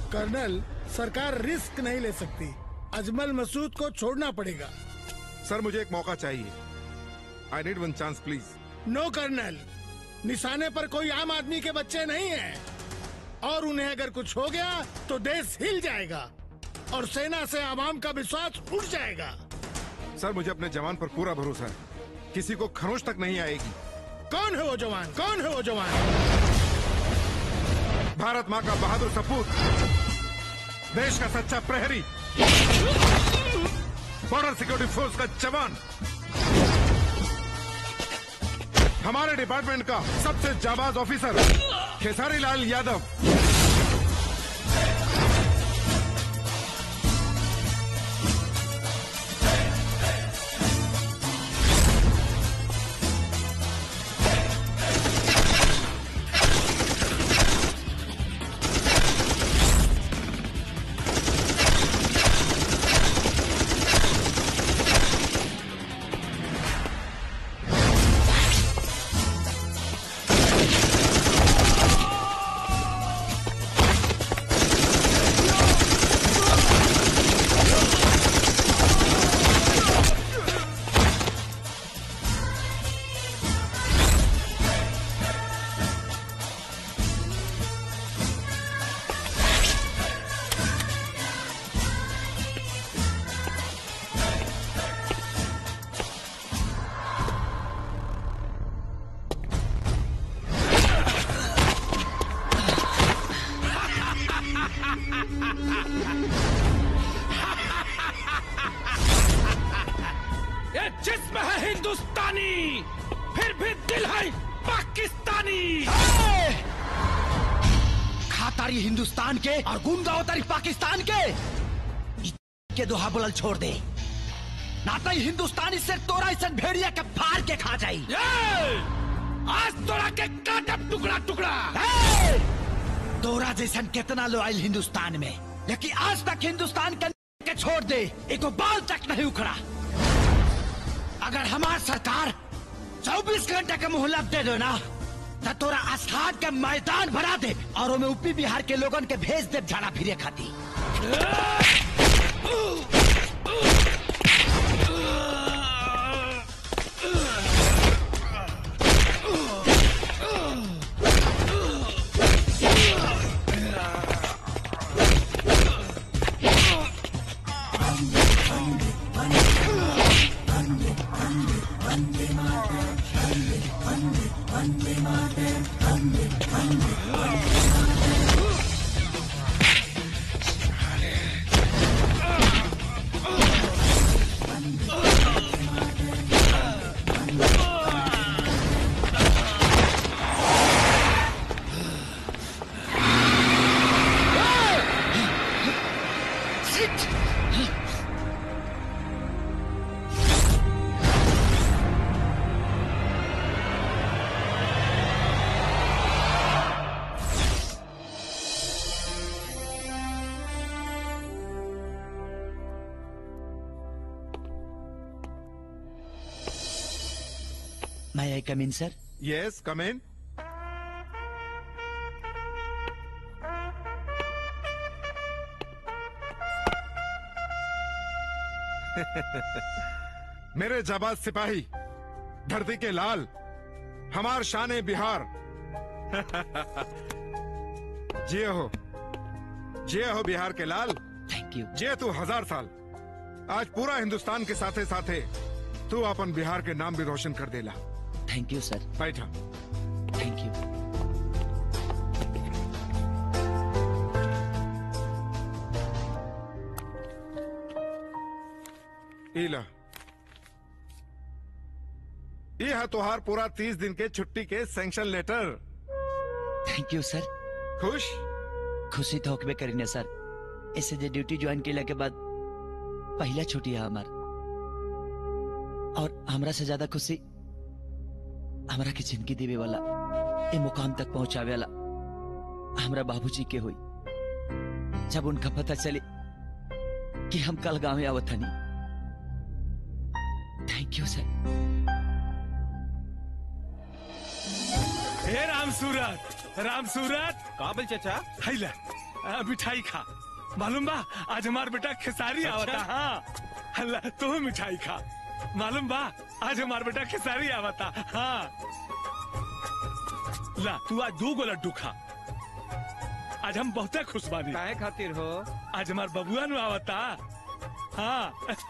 Colonel सरकार risk नहीं ले सकती अजमल मसूद को छोड़ना पड़ेगा सर मुझे एक मौका चाहिए I need one chance please no colonel निशाने पर कोई आम आदमी के बच्चे नहीं हैं और उन्हें अगर कुछ हो गया तो देश हिल जाएगा और सेना से आवाम का विश्वास उठ जाएगा सर मुझे अपने जवान पर पूरा भरोसा है किसी को खरोच तक नहीं आएगी कौन है वो जवान कौन है वो जवान भारत माँ का बहादुर सपूत देश का सच्चा प्रहरी बॉर्डर सिक्योरिटी फोर्स का जवान हमारे डिपार्टमेंट का सबसे जाबाज ऑफिसर खेसारी लाल यादव ये जिस्म है हिंदुस्तानी फिर भी दिल है पाकिस्तानी खातारी हिंदुस्तान के और गुंडावतारी पाकिस्तान के इ के दोहा बोलल छोड़ दे नाता ही हिंदुस्तानी से तोरा इसन भेड़िया के फाड़ के खा जाई ये! आज तोड़ा के काटब टुकड़ा टुकड़ा ए! तोरा जैसन कितना लो आयल हिंदुस्तान में लेकिन आज तक हिंदुस्तान के के छोड़ दे एको बाल तक नहीं उखड़ा अगर हमार सरकार 24 घंटे के मोहलत दे दो ना तो तोरा आस्थान के मैदान भरा दे और ओमे यूपी बिहार के लोगन के भेज दे झाड़ा फिरे खाती मैं आई कम इन सर यस कम इन मेरे जाबाज सिपाही धरती के लाल हमार शान बिहार जिये हो जिये हो बिहार के लाल थैंक यू जिये तू हजार साल आज पूरा हिंदुस्तान के साथे साथे तू अपन बिहार के नाम भी रोशन कर देला थैंक यू सर बैठा थैंक यू इला ये है तोहार पूरा तीस दिन के छुट्टी के sanction letter thank you sir खुश खुशी तो होकबे करी ना सर ऐसे जे ड्यूटी ज्वाइन केला के बाद पहला छुट्टी है हमार और हमरा से ज्यादा खुशी हमरा के जिंदगी देवे वाला ए मुकाम तक पहुंचावे वाला हमरा बाबूजी के हुई जब उनका पता चले कि हम कल गांव आवत हनी थैंक यू सर हे राम सूरत राम सूरत काबिल चचा हैला आ, मिठाई खा मालूम बा आज हमार बेटा खेसारी आवता हाँ अल्लाह तू मिठाई खा मालूम बा आज हमार बेटा खेसारी आवता हाँ ला तू आज दू गो लड्डू खा आज हम बहुते खुश बानी काहे खातिर हो आज हमार बबुआ नु आवता हाँ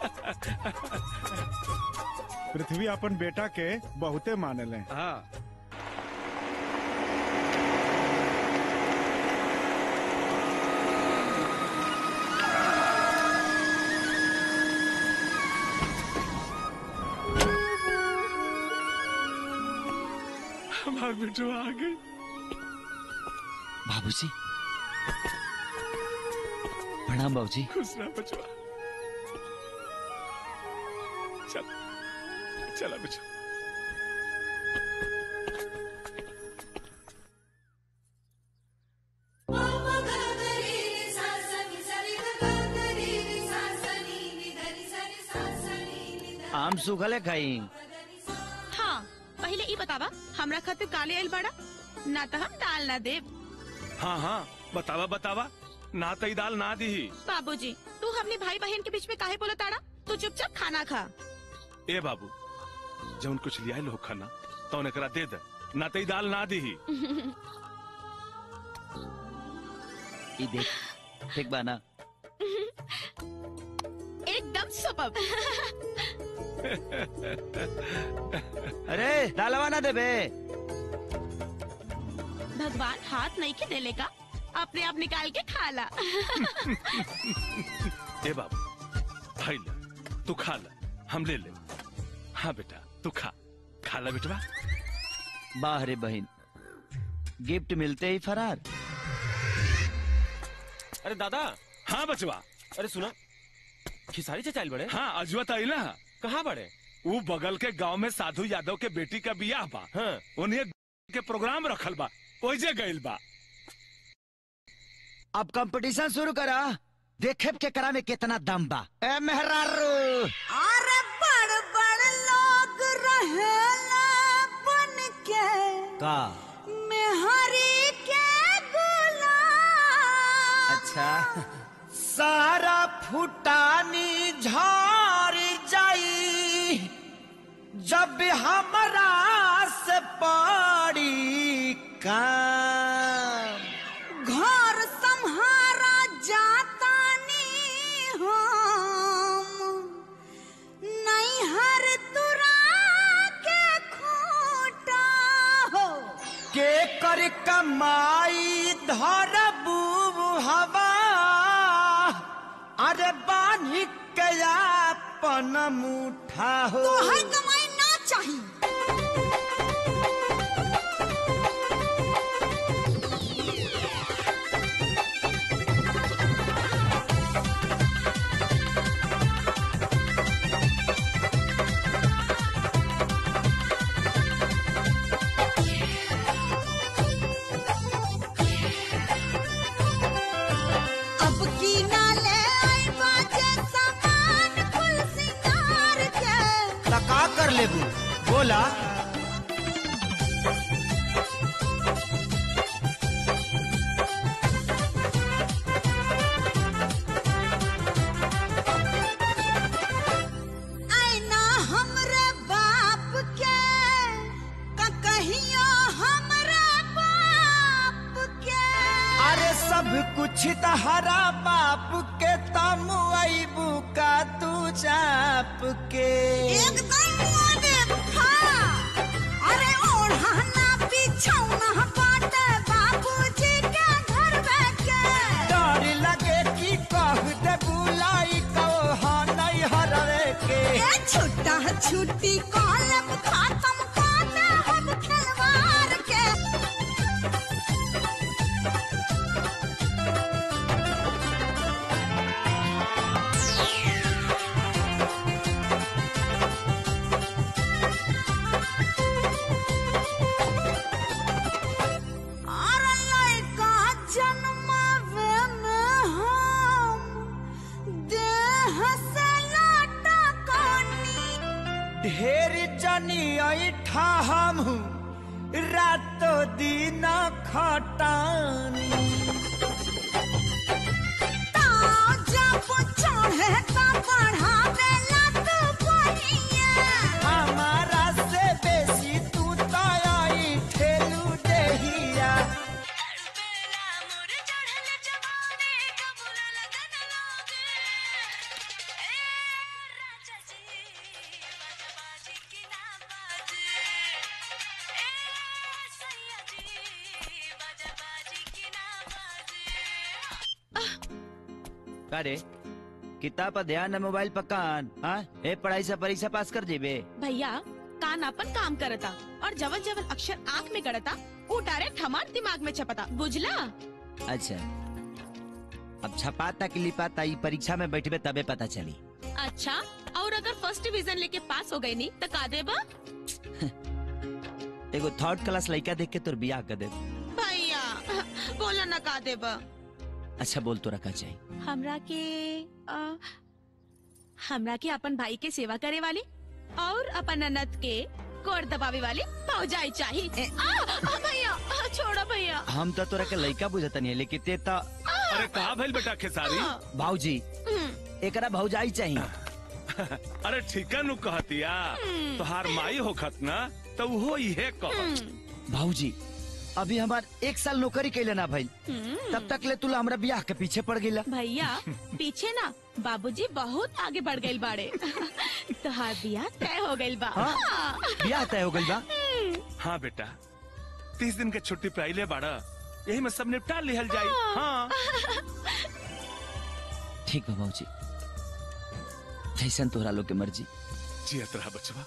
पृथ्वी अपन बेटा के बहुते मानले हाँ हमार बेटो आ गई बाबूजी प्रणाम बाबूजी खुश रह बचवा चल चला बचवा आम सूखले खाई हाँ पहले ई बतावा हमरा खातिर काले आइल बड़ा ना तो हम दाल ना देब हाँ हाँ बतावा बतावा ना तई दाल ना दी बाबूजी तू हमने भाई बहन के बीच में काहे बोला ताड़ा तू चुपचाप खाना खा ए बाबू जौन कुछ लिया लो खाना तो एकरा दे दे ना तई दाल ना दी ई देख ठीक बा ना एकदम सुपर अरे दालवा ना देबे भगवान हाथ नहीं के देले का अपने आप निकाल के खा ला ए बाबू भाई ले तू खा ले हम ले ले हाँ बेटा तू खा खा ला बेटवा वाह रे बहन गिफ्ट मिलते ही फरार अरे दादा हाँ बचवा अरे सुना खिसारी से चाइल बड़े हाँ अजवा तई ना कहाँ बड़े वो बगल के गांव में साधु यादव के बेटी का बियाह बा हाँ उन्हें के प्रोग्राम रखल बा ओइजे गइल बा अब कंपटीशन शुरू करा देखे के करा में कितना दम बा ए मेहरारू अरे बड़ बड़ लोग रहेला बन के का मेहरी के गुलाम अच्छा सारा फुटानी झार जाई जब हमरा से पड़ी काम घर संहारा जातानी हम नहीं हर तुरा के खूटा हो के कर कमाई धरबू हवा अरे बानी के अपन मुठा हो तो हर कमाई ना चाहिए अब की ना ले आई बाजे सामान कुल सिंगार के लका कर लेबू बोला आईना हमरे बाप के का कहियो हमरे बाप के अरे सब कुछ तहरा बाप के तम अबू का तू चाप के एकदम मोने खा अरे ओढ़ाना बिछौना बाटे बाबूजी के घर में के डर लगे कि कह दे बुलाई कहो हाँ नहीं हरवे के ए छुट्टा छुट्टी कॉलम खत्म काटे हम खिलवाड़ के अरे लड़का जन्मावे में हम देह से लाटा कानी ढेर जनी ऐठा हम रातो दिन खटानी का रे किताब पर ध्यान न मोबाइल पर कान हाँ ए पढ़ाई से परीक्षा पास कर जेबे भैया कान अपन काम करता और जवन जवन अक्षर आँख में गड़ता वो डायरेक्ट हमार दिमाग में छपता बुझला अच्छा अब छपाता कि लिपाता ई परीक्षा में बैठबे तबे पता चली अच्छा और अगर फर्स्ट डिवीजन लेके पास हो गई नी तो का देबा एगो थर्ड क्लास लड़का देख के तोर बियाह कर दे भैया बोला ना का देबा अच्छा बोल तो रखा चाहिए हमरा के अ, हमरा के अपन भाई के सेवा करे वाली और अपन ननद के कोर दबावे वाली भौजाई चाहिए आ, आ, भैया आ, छोड़ो भैया हम तो तोरा के लड़का बुझता नहीं लेकिन ते तो अरे कहा भइल बेटा खेसारी आ, भाऊजी हम्म, एकरा भौजाई चाहिए अरे ठीका नु कहतिया तोहार माई होखत ना तो वो इहे कहत हम्म, भाऊजी अभी हमार एक साल नौकरी कैले ना भाई हम्म। तब तक ले तुला हमरा बियाह के पीछे पड़ गईला भैया पीछे ना बाबूजी बहुत आगे बढ़ गए बाड़े तोहार बियाह तय हो गइल बा हाँ? हाँ। बियाह तय हो गइल बा हाँ बेटा तीस दिन के छुट्टी पे आइले बाड़ा यही में सब निपटा लिहल जाई हाँ ठीक बा भाऊजी जैसन तोहरा लोग के मर्जी जियत रहा बचवा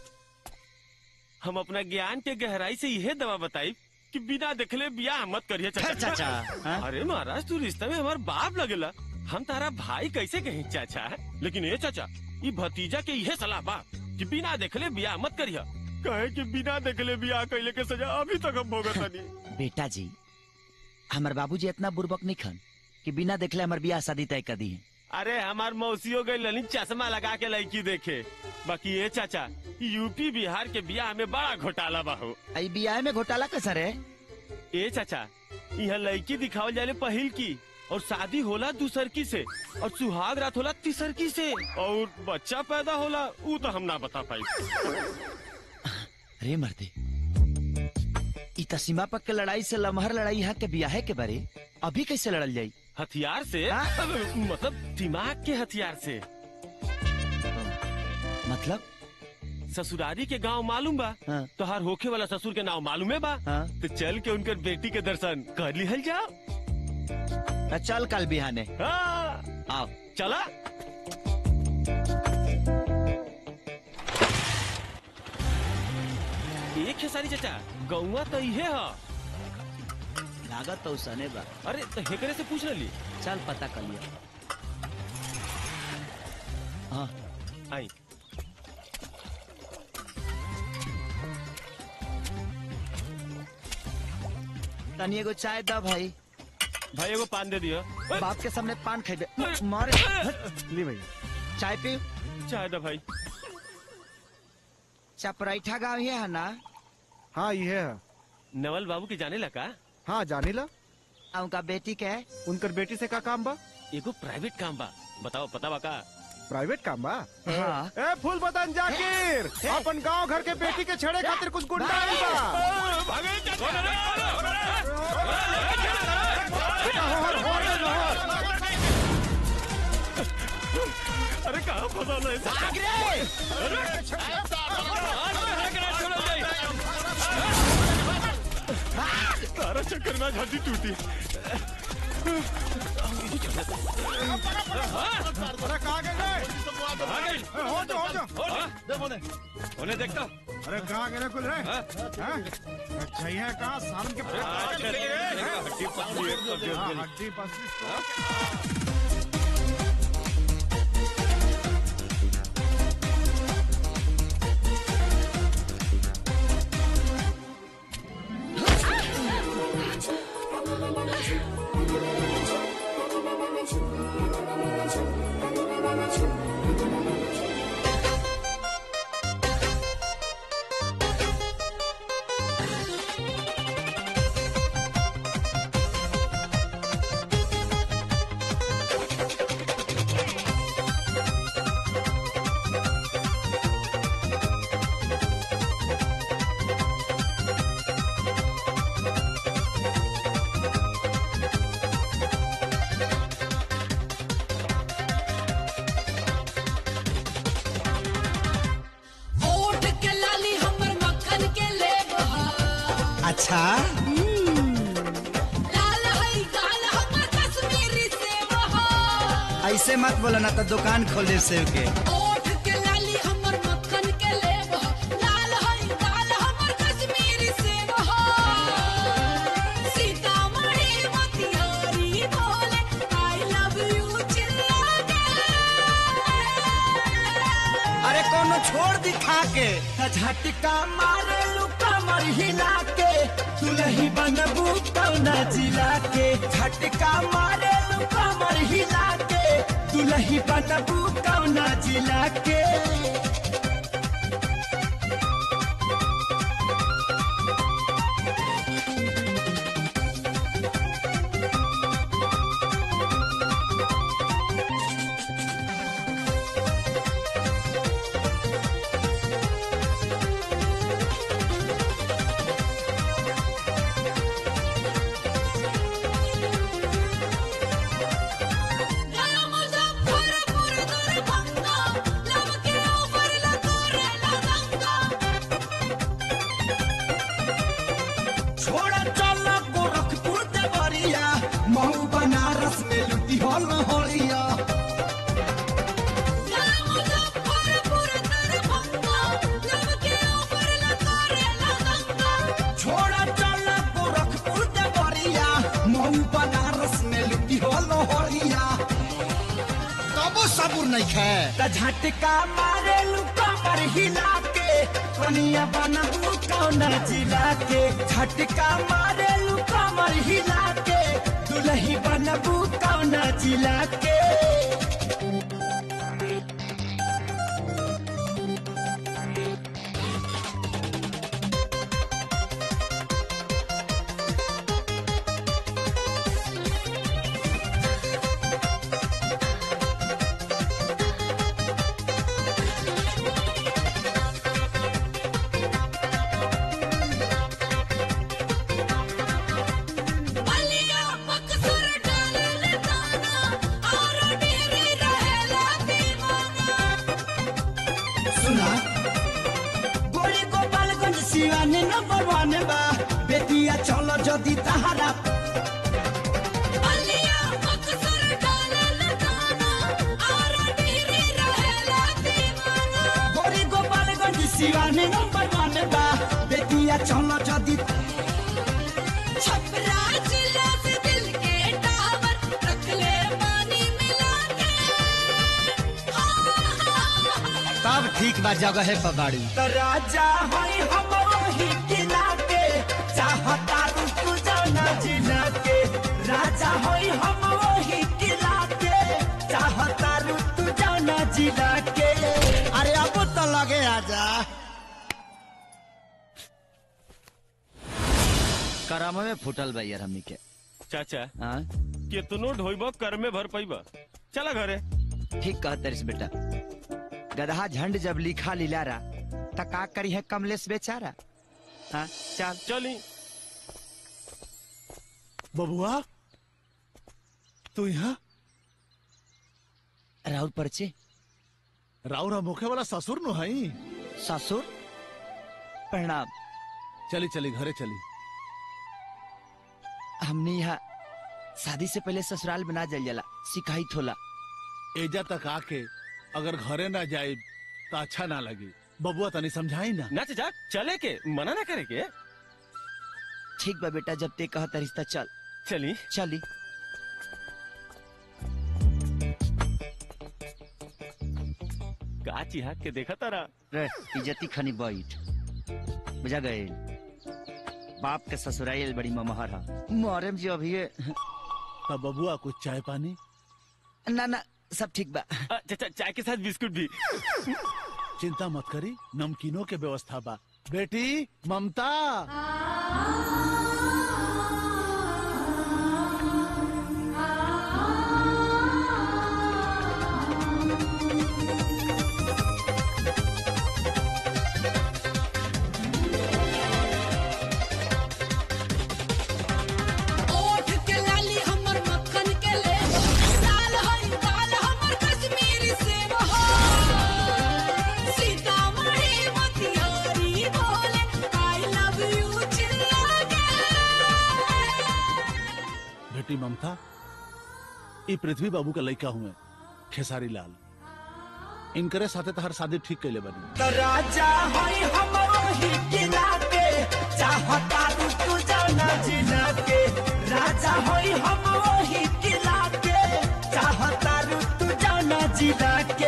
हम अपना ज्ञान के गहराई से यह दवा बताई कि बिना देखले बियाह मत करिए खैर चाचा चाचा हाँ? अरे महाराज तू रिश्ते में हमार बाप लगेला हम तारा भाई कैसे कहीं चाचा लेकिन ये चाचा ये भतीजा के यह सलाह बा कि बिना देखले बियाह मत करिया कहे कि बिना देखले बियाह कैले के सजा अभी तक हम भोगत नहीं बेटा जी हमार बाबूजी इतना बुर्बक नहीं खन कि बिना देखले हमार बियाह शादी तय कर दी है अरे हमार मौसियों गई लनी चश्मा लगा के लड़की देखे बाकी ये चाचा यूपी बिहार के बियाह में बड़ा घोटाला बा हो आई बियाह में घोटाला कैसा रे ए चाचा यहाँ लड़की दिखावल जाले पहिल की और शादी होला दूसर की से और सुहाग रात होला तीसर की से और बच्चा पैदा होला ऊ तो हम ना बता पाई रे मर्दे ई त सीमा पक के लड़ाई से लमहर लड़ाई यहाँ के बियाहे के बारे अभी कैसे लड़ल जाई हथियार से हाँ? मतलब दिमाग के हथियार से मतलब ससुरारी के गांव मालूम बा हाँ तोहार होखे वाला ससुर के नाम मालूम है बा हाँ तो चल के उनकर बेटी के दर्शन कर लिहल जाओ त चल कल बिहाने हाँ, आओ चला एक है सारी चाचा गौवा तो इहे है लागत तो सने बा अरे तो हेकरे से पूछ रही चल पता कर लिया हाँ आई तनी एगो चाय दा भाई भाई एगो पान दे दियो ओए, बाप के सामने पान खेबे मारे ली भैया चाय पी चाय दो भाई चपराइठा गाँव ही है ना हाँ ये है नवल बाबू के जाने लगा हाँ जानी ला आ उनका बेटी के है उनकर बेटी से का काम बा एगो प्राइवेट काम बा बताओ पता बा का प्राइवेट काम बा हाँ ए फूल बदन जाकिर अपन गांव घर के बेटी के छेड़े खातिर कुछ गुंडा आइल बा बेटा, होहर, होहर ले, होहर। अरे कहाँ फंसा है चाचा? तारा चक्कर में झांसी टूटी अरे कहाँ गए रे? ए, हो जा हो जा उन्हें देखता अरे कहाँ गए रे कुल रे हाँ? अच्छा ये है कहाँ सारन के हड्डी पसली है, कब्जे हाँ, उस हड्डी पसली ओट के लाली हमर मक्खन के लेब अच्छा लाल हई गाल हमर कश्मीरी सेब ऐसे मत बोला ना तो दुकान खोल दे सेव के ओठ के लाली हमर मक्खन के लेब हो लाल हई दाल हमर कश्मीरी सेब हो सीतामढ़ी मोतिहारी बोले आई लव यू चिल्ला के अरे कोनो छोड़ दिखा के झटका मारे लुका मर हिला के दुलही बनबू कौना जिला के झटका मारे लुका मर हिला के दुलही बनबू कौना जिला के गया मुजफ्फरपुर दरभंगा लब के ऊपर लतोरे लदंगा छोड़ा चल गोरखपुर देवरिया महू बनारस में लुटी हो लहरिया गया मुजफ्फरपुर दरभंगा लब के ऊपर लतोरे लदंगा छोड़ा चल गोरखपुर देवरिया महू बनारस में लुटी हो लहरिया तबो सबूर नहीं खे त झटका मारे लुका पर हिला के कनिया बनबू कौना जिला के झटका मारे लुका पर हिला के दुलही बनबू कौना जिला के बलिया बक्सर डालल दाना और डेरी रहेला दीवाना सुना गोरी गोपालगंज सिवाने नंबर वन बा बेटिया चलो जदी तहारा बलिया बक्सर डालल दाना और डेरी रहेला दीवाना गोरी गोपालगंज सिवाने नंबर वन बा बेटिया चलो जदी छपरा जिला से दिल के टावर रख ले पानी मिला के तब ठीक बा जगह है पबाड़ी तो राजा होई हम वही किला के चाहता तू जाना जिला के राजा होई हम वही किला के चाहता तू जाना जिला के अरे अब तो लगे आजा करम में फुटल बा यार हमनी के चाचा हाँ कितनो ढोइब कर में भर पैब चला घरे ठीक कह तरिस बेटा गदहा झंड जब लिखा लिलारा त का करी है कमलेश बेचारा हाँ चल चली बबुआ तू यहाँ राहुल परचे राउरा मुखे वाला ससुर नु हई ससुर प्रणाम चली चली घरे चली हमने यहाँ शादी से पहले ससुराल बना जल जाला सिखाई थोला एजा तक आके अगर घरे ना जाए तो अच्छा ना लगी बबुआ तनी समझाई ना ना चाचा चले के मना ना करे के ठीक बा बेटा जब ते कहता रिश्ता चल चली चली का चिहा के देखा तारा रे इज्जती खनी बैठ बुझा गए बाप के ससुराल बड़ी ममहर है मोहरम जी अभी तब बबुआ कुछ चाय पानी ना ना सब ठीक बा अ, चाचा चाय के साथ बिस्कुट भी चिंता मत करी नमकीनों के व्यवस्था बा बेटी ममता ओठ के लाली हमर मक्खन के ले लाल हई दाल हमर कश्मीरी सेब हो सीतामढ़ी मोतिहारी बोले आई लव यू चिल्ला के बेटी ममता ये पृथ्वी बाबू का लड़का हुए खेसारी लाल इनकरे साथे तहर शादी ठीक कैले बनी तो राजा होई हम वही किला के चाहता तू तू जाना जिला के राजा होई हम वही किला के चाहता तू जाना जिला के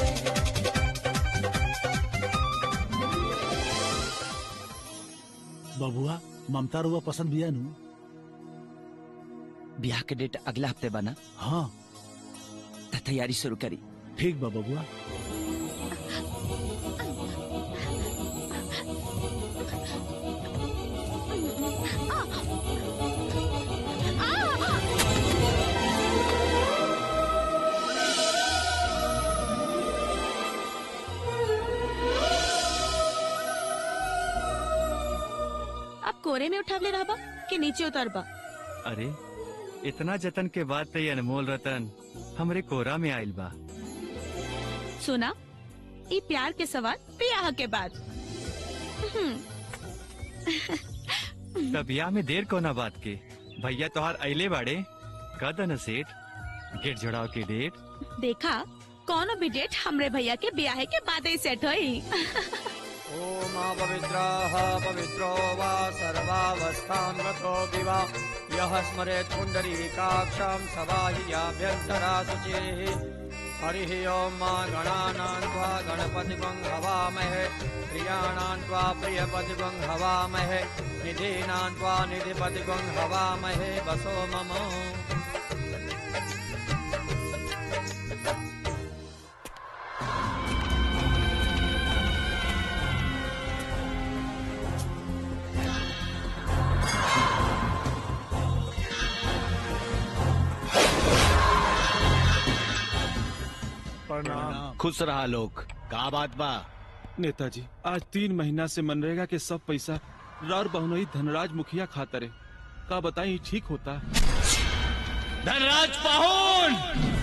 बबुआ ममता रुआ पसंद बिया नु ब्याह के डेट अगला हफ्ते बना हाँ त तैयारी शुरू करी ठीक बा बबुआ अब कोरे में उठावले रहबा कि नीचे उतरबा अरे इतना जतन के बाद तो ये अनमोल रतन हमरे कोरा में आइल बा सुना ई प्यार के सवाल ब्याह के बाद हम्म, तब ब्याह में देर कोना बात के भैया तोहार अइले बाड़े कद न सेठ गेट जोड़ाव के डेट देखा कौनो भी डेट हमरे भैया के ब्याह के बाद ही सेट होई ओम पवित्रः पवित्रो वा सर्वावस्थां गतो विवा यः स्मरेत् पुण्डरीकाक्षं सवाहियाभ्यन्तरा शुचिः हरिः ॐ मा गणानां त्वा गणपतिगं हवामहे प्रियाणां त्वा प्रियपतिगं हवामहे निधीनां त्वा निधिपतिगं हवामहे वसो मम प्रणाम खुश रहा लोग का बात बा नेताजी आज तीन महीना से मनरेगा के सब पैसा रार बहुनई धनराज मुखिया खातरे का बताई ठीक होता धनराज पाहुन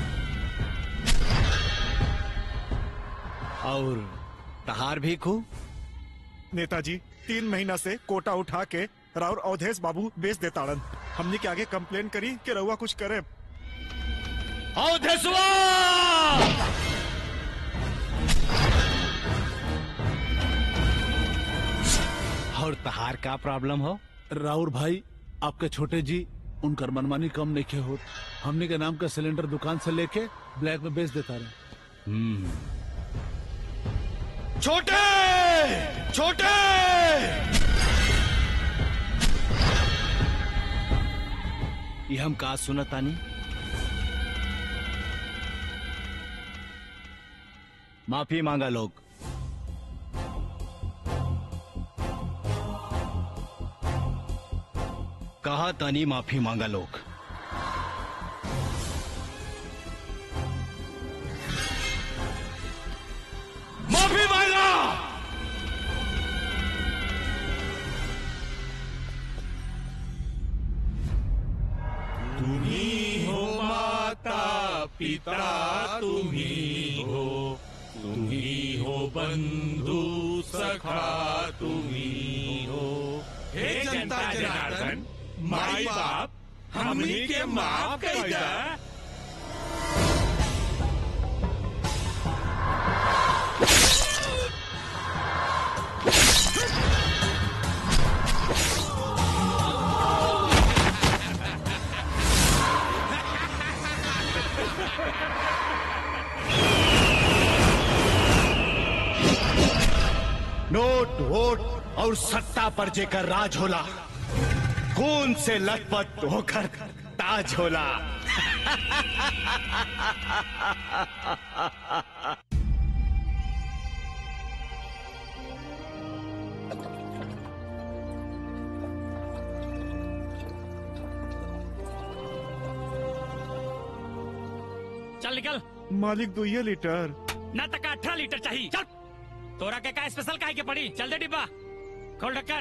और तहार भी खू नेताजी तीन महीना से कोटा उठा के राउर अवधेश बाबू बेच देताड़न हमने के आगे कंप्लेन करी कि रउआ कुछ करे अवधेशवा और तहार का प्रॉब्लम हो राउर भाई आपके छोटे जी उनकर मनमानी कम नहीं हो हमने के नाम का सिलेंडर दुकान से लेके ब्लैक में बेच देता रहे छोटे छोटे ये हम का सुनतानी माफी मांगा लोग कहा तानी माफी मांगा लोग माफी मांगा तुम्ही हो माता पिता तुम्ही हो तुम्ही हो बंधू सखा तुम्ही हो हे जनता जनार्दन माई बाप हमनी के माफ कर दा नोट वोट और सत्ता पर जेकर राज होला खून से लथपथ होकर ताज होला चल निकल मालिक दो ये लीटर ना तक अठारह लीटर चाहिए चल तोरा के का स्पेशल काहे के पड़ी चल दे डिब्बा खोल ढक्कन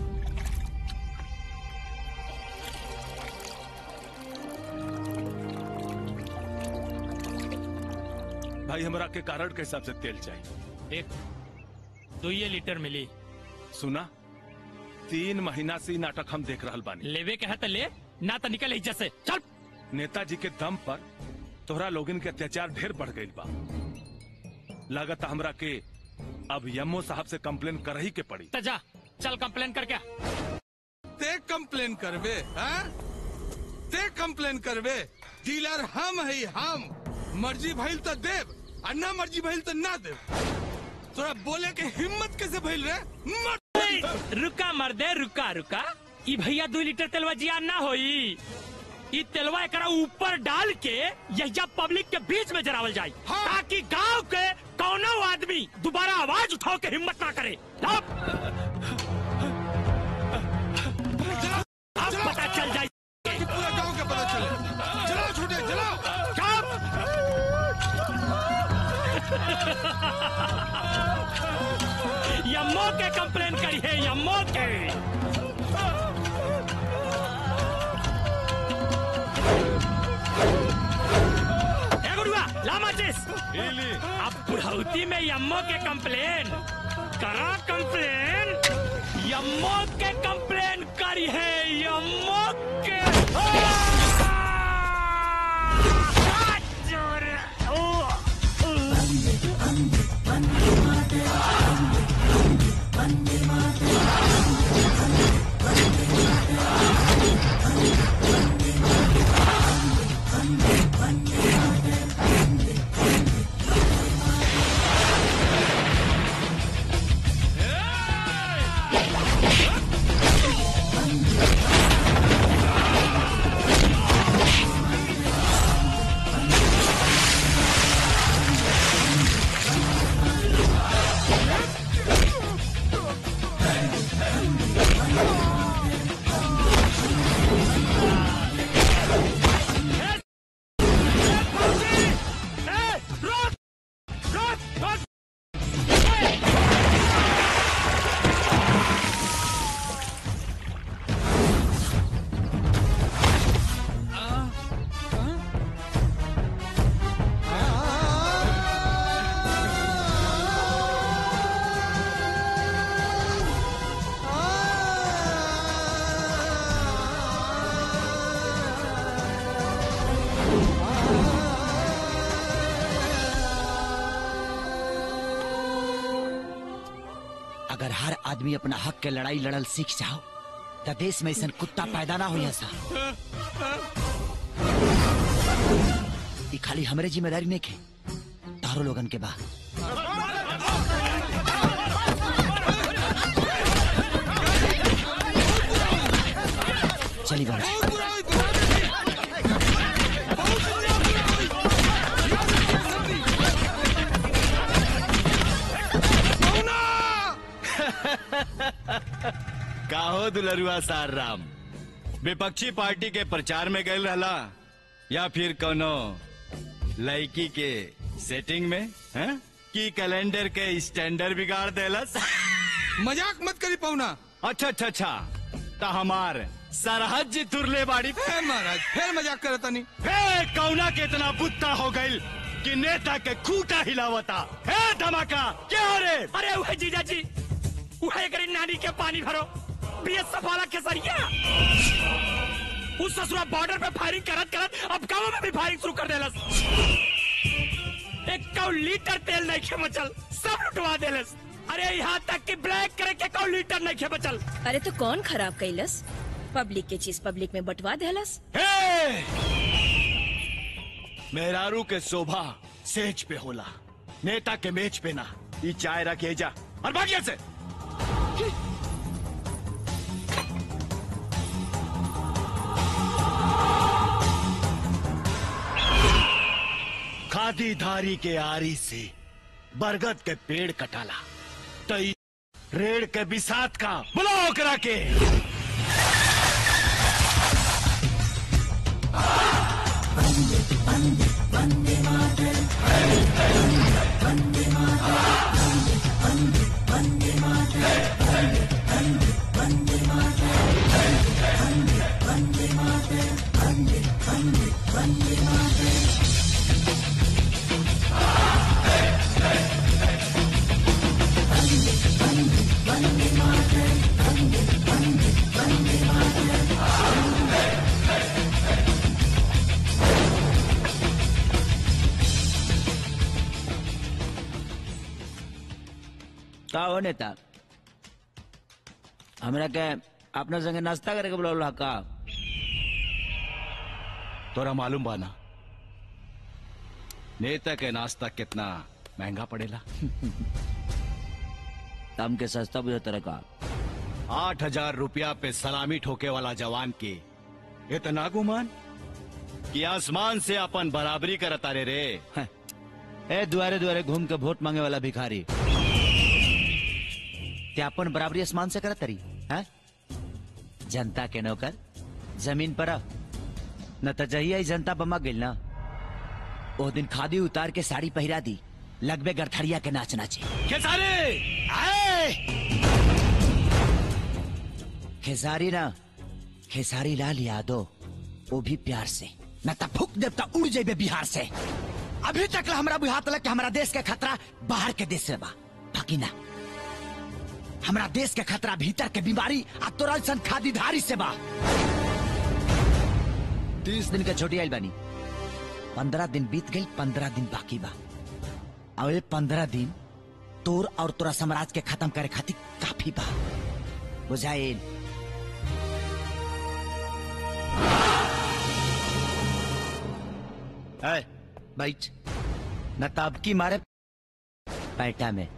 भाई हमरा के कारण के हिसाब से तेल चाहिए देख दो ये लीटर मिली सुना तीन महीना से ई नाटक हम देख रहल बानी लेवे के है तो ले ना तो निकल एहिजा से चल नेताजी के दम पर तोहरा लोगन के अत्याचार ढेर बढ़ गई बा लागत हमरा के अब यमो साहब से कंप्लेन कर ही के पड़ी तो जा चल कंप्लेन कर क्या ते कंप्लेन करबे हाँ? ते कंप्लेन करबे डीलर हम है हम मर्जी भइल तो देव और ना मर्जी भइल तो ना देव तोरा बोले के हिम्मत कैसे भइल रे मर रुका मर्दे रुका रुका ई भैया दो लीटर तेलवा जिया ना होई ई तेलवा एकरा ऊपर डाल के यहिया पब्लिक के बीच में जरावल जाए ताकि गांव के कौनो आदमी दोबारा आवाज उठाओ के हिम्मत ना करे अब अब पता चल जाए पूरा गांव के पता चले जलाओ छोटे जलाओ यम्मो के कंप्लेन करी है यम्मो के ए गुरुआ ला माचिस अब बुढ़ौती में यम्मो के कंप्लेन करा कंप्लेन यम्मो के कंप्लेन करी है यम्मो के अगर हर आदमी अपना हक के लड़ाई लड़ल सीख जाओ तो देश में ऐसा कुत्ता पैदा ना हो सा ई खाली हमरे जिम्मेदारी नहीं के तारो लोगन के बा चली बड़ा काहो दुलरुआ सार राम विपक्षी पार्टी के प्रचार में गए रहला या फिर कोनो लड़की के सेटिंग में हैं? की कैलेंडर के स्टैंडर्ड बिगाड़ देलस मजाक मत करी पौना अच्छा अच्छा अच्छा तो हमार सरहद जी तुरले बाड़ी फिर महाराज फिर मजाक करता नहीं हे कौना के इतना बुत्ता हो गई कि नेता के खूटा हिलावता हे धमाका क्या हो रे अरे वह जीजा जी वह करी नानी के पानी भरो बीएसएफ वाला केसरिया उस ससुरा बॉर्डर पे फायरिंग करत करत अब गाँव में भी फायरिंग शुरू कर देलस एक कौ लीटर तेल नहीं खे बचल सब लुटवा देलस अरे यहाँ तक कि ब्लैक करे के कौ लीटर नहीं खे बचल अरे तो कौन खराब कैलस पब्लिक के चीज पब्लिक में बंटवा देलस हे! मेहरारू के शोभा सेज पे होला नेता के मेज पे ना ये चाय रखे जा और भागिया से खादी धारी के आरी से बरगद के पेड़ कटाला तई रेड़ के बिसात का बुलाओ करा के का हो नेता हमरा के अपना संगे नाश्ता करे के बोला का तोरा मालूम बाना नेता के नाश्ता कितना महंगा पड़ेला तम के सस्ता बुझे तरह का आठ हजार रुपया पे सलामी ठोके वाला जवान के इतना गुमान कि आसमान से अपन बराबरी करता रे रे ए दुआरे दुआरे घूम के वोट मांगे वाला भिखारी क्या अपन बराबरी आसमान से करत तरी हैं जनता के नौकर जमीन पर आ। न त जहिया ही जनता बमा गइल ना ओ दिन खादी उतार के साड़ी पहिरा दी लगबे गरथड़िया के नाच नाचे खेसारी आए खेसारी ना खेसारी लाल यादव वो भी प्यार से न त फूक देवता उड़ जेबे बिहार से अभी तक ला हमरा बुझात लग कि हमारा देश के खतरा बाहर के देश से बा बाकी ना हमारा देश के खतरा भीतर के बीमारी आ तोरा सन खादीधारी से बा तीस दिन के छोटी आइल बानी पंद्रह दिन बीत गई पंद्रह दिन बाकी बा और ये पंद्रह दिन तोर और तोरा साम्राज्य के खत्म करे खातिर काफी बा बुझाइल है बैठ न तब की मारे पैटा में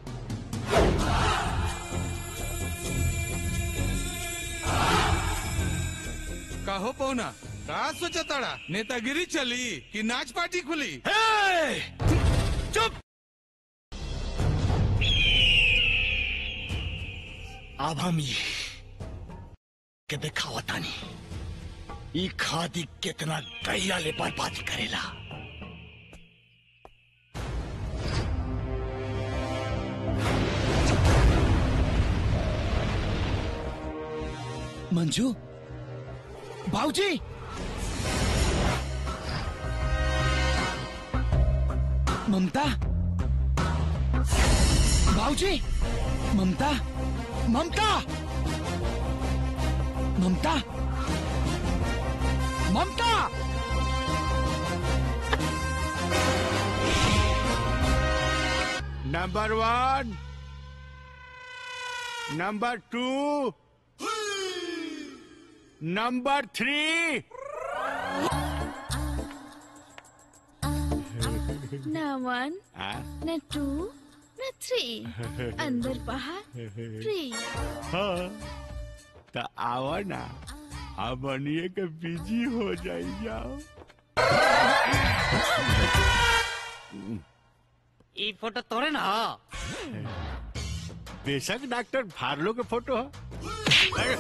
कहो पौना का सोचा ताड़ा नेतागिरी चली कि नाच पार्टी खुली चुप अब हम ये के दिखावता नहीं ई खादी कितना गैया ले बर्बादी करेला मंजू बाबूजी ममता बाबूजी Mamta Mamta Mamta Mamta number one number two number three न वन न टू न थ्री अंदर बाहर फ्री हाँ तो आओ ना अब बनिए के बिजी हो जाई जाओ ई फोटो तोरे ना बेशक डॉक्टर फार्लो के फोटो है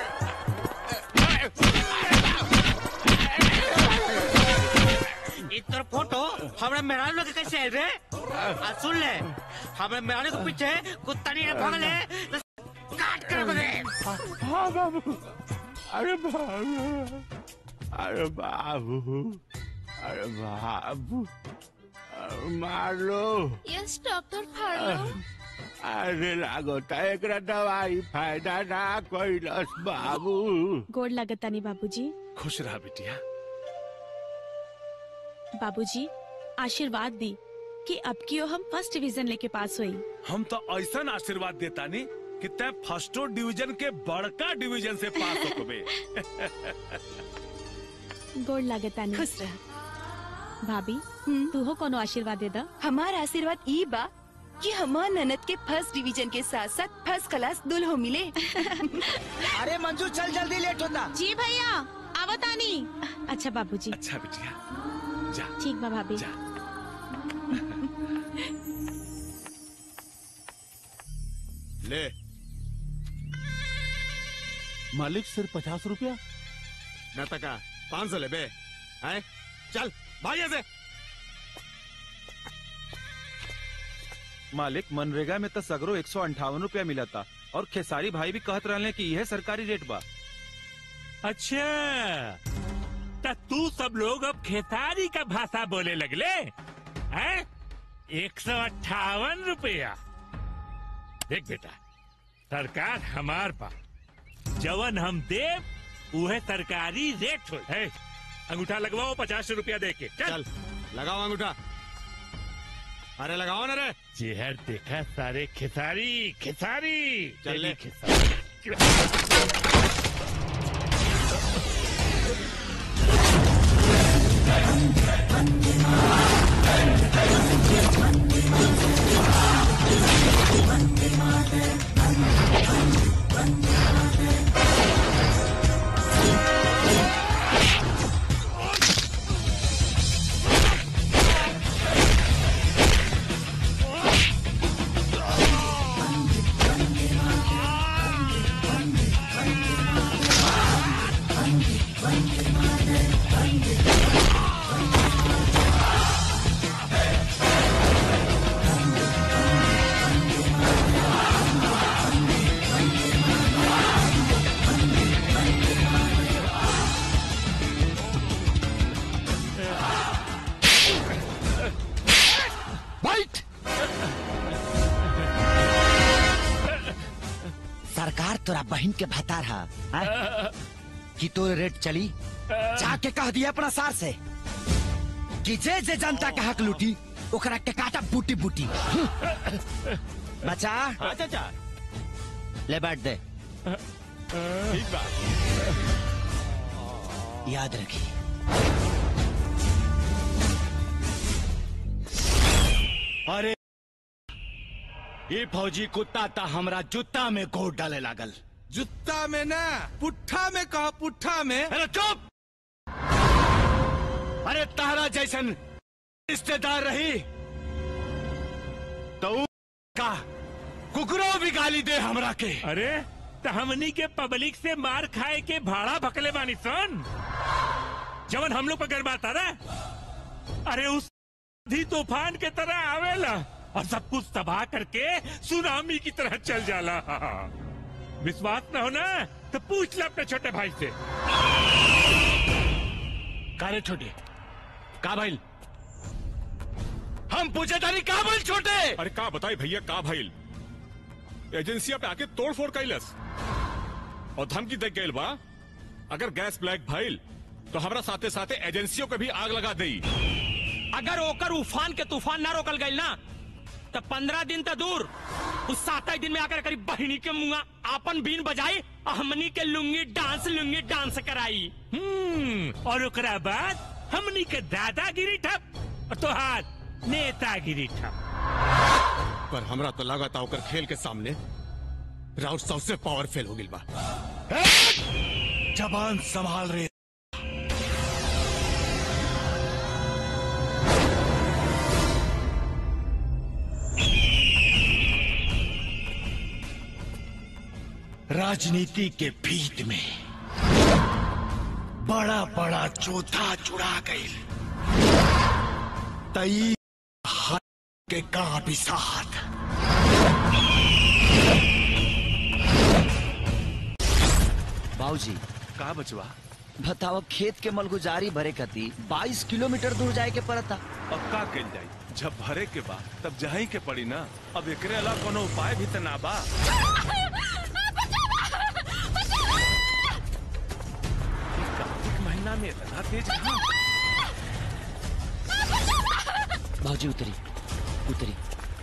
ई तोर फोटो हमरा मेहरारू लोग के कैसे आइल रे आ सुन ले हमरा मेहरारू के पीछे कुत्ता नहीं भागले तो काट कर बगे हाँ बाबू अरे बाबू अरे बाबू अरे बाबू अरे मार लो यस डॉक्टर फार्लो अरे लागो त एकरा दवाई फायदा ना कैलस बाबू गोड़ लगतानी बाबूजी खुश रहा बिटिया बाबूजी आशीर्वाद दी कि अब की हम फर्स्ट डिवीजन लेके पास हुई हम तो ऐसा आशीर्वाद देता नहीं कि तय फर्स्टो डिवीजन के बड़का डिवीजन से पास हो बे गोड़ लगतानी खुश रह भाभी तू हो कोनो आशीर्वाद दे दा हमार आशीर्वाद ई बा कि हमार ननद के फर्स्ट डिवीजन के साथ साथ फर्स्ट क्लास दुल्हो मिले अरे मंजू चल जल्दी लेट होता जी भैया आवतानी अच्छा बाबूजी अच्छा बिटिया जा ठीक बा भाभी ले मालिक सिर्फ पचास रुपया न तका पाँच सौ ले बे हैं चल भाग यहाँ से मालिक मनरेगा में तो सगरो एक सौ अंठावन रूपया मिला था और खेसारी भाई भी कहत रहले कि यह सरकारी रेट बा अच्छा त तू सब लोग अब खेसारी का भाषा बोले लगले हैं एक सौ अट्ठावन रुपया देख बेटा सरकार हमार बा जवन हम देव उहे सरकारी रेट हो है अंगूठा लगवाओ पचास रुपया दे के चल, लगाओ अंगूठा अरे लगाओ ना रे चेहर देखा सारे खिसारी खिसारी चल ले। तेरी खिसारी बैठ सरकार तोरा बहन के भतार हा हाँ? कि तोर रेट चली जाके कह दिया अपना सार से कि जे जे जनता के हक लूटी ओकरा के काटा बूटी बूटी बचा हाँ चाचा ले बैठ दे ठीक बा याद रखी अरे ये फौजी कुत्ता ता हमरा जूता में गोड़ डाले लागल जुत्ता में ना पुट्ठा में कहा पुट्ठा में अरे चुप अरे तारा जैसन रिश्तेदार रही तो ऊ का कुकरो भी गाली दे हमरा के अरे तो हमनी के पब्लिक से मार खाए के भाड़ा भकले बानी सन जवन हम लोग पर गरबाता रहा अरे उस आंधी तूफान के तरह आवेला और सब कुछ तबाह करके सुनामी की तरह चल जाला विश्वास न हो ना तो पूछ ले अपने छोटे भाई से कारे छोटे का भाई हम पूछे तारी का भाई छोटे अरे का बताई भैया का भाई एजेंसिया पे आके तोड़ फोड़ कैलस और धमकी दे गईल बा अगर गैस ब्लैक भइल तो हमरा साथे साथे एजेंसियों के भी आग लगा देई अगर ओकर उफान के तूफान ना रोकल गई ना तो पंद्रह दिन तो दूर उस सात ही दिन में आकर करीब बहिनी के मुंगा आपन बीन बजाई और हमनी के लुंगी डांस लुंगी डांस कराई हम्म और ओकरा बाद हमनी के दादागिरी ठप और तोहार नेतागिरी ठप पर हमरा तो लागत ओकर खेल के सामने राउत सबसे पावरफुल हो गिल बा जबान संभाल रे राजनीति के भीत में बड़ा बड़ा चौथा चुरा गई तई हाथ के का भी साथ बाबूजी का बचवा बताओ खेत के मलगुजारी भरे कती 22 किलोमीटर दूर जाए के पड़ता अब का कल जाई जब भरे के बा तब जही के पड़ी ना अब एकरे अलावा कोनो उपाय भी त ना बा इस कार्तिक महीना में इतना तेज कहाँ? बाबूजी उतरी उतरी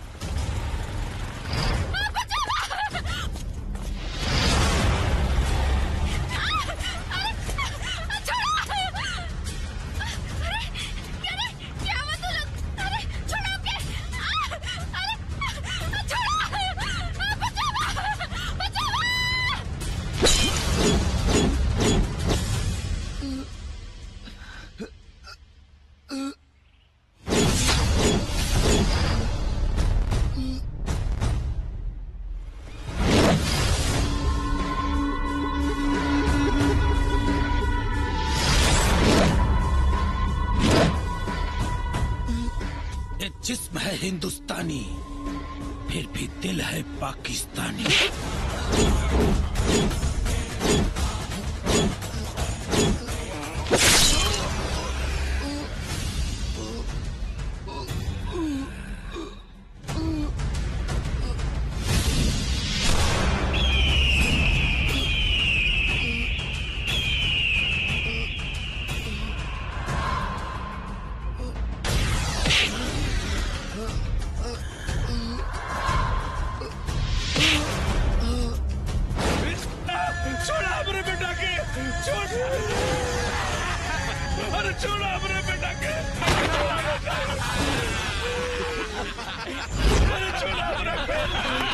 ये जिस्म है हिंदुस्तानी फिर भी दिल है पाकिस्तानी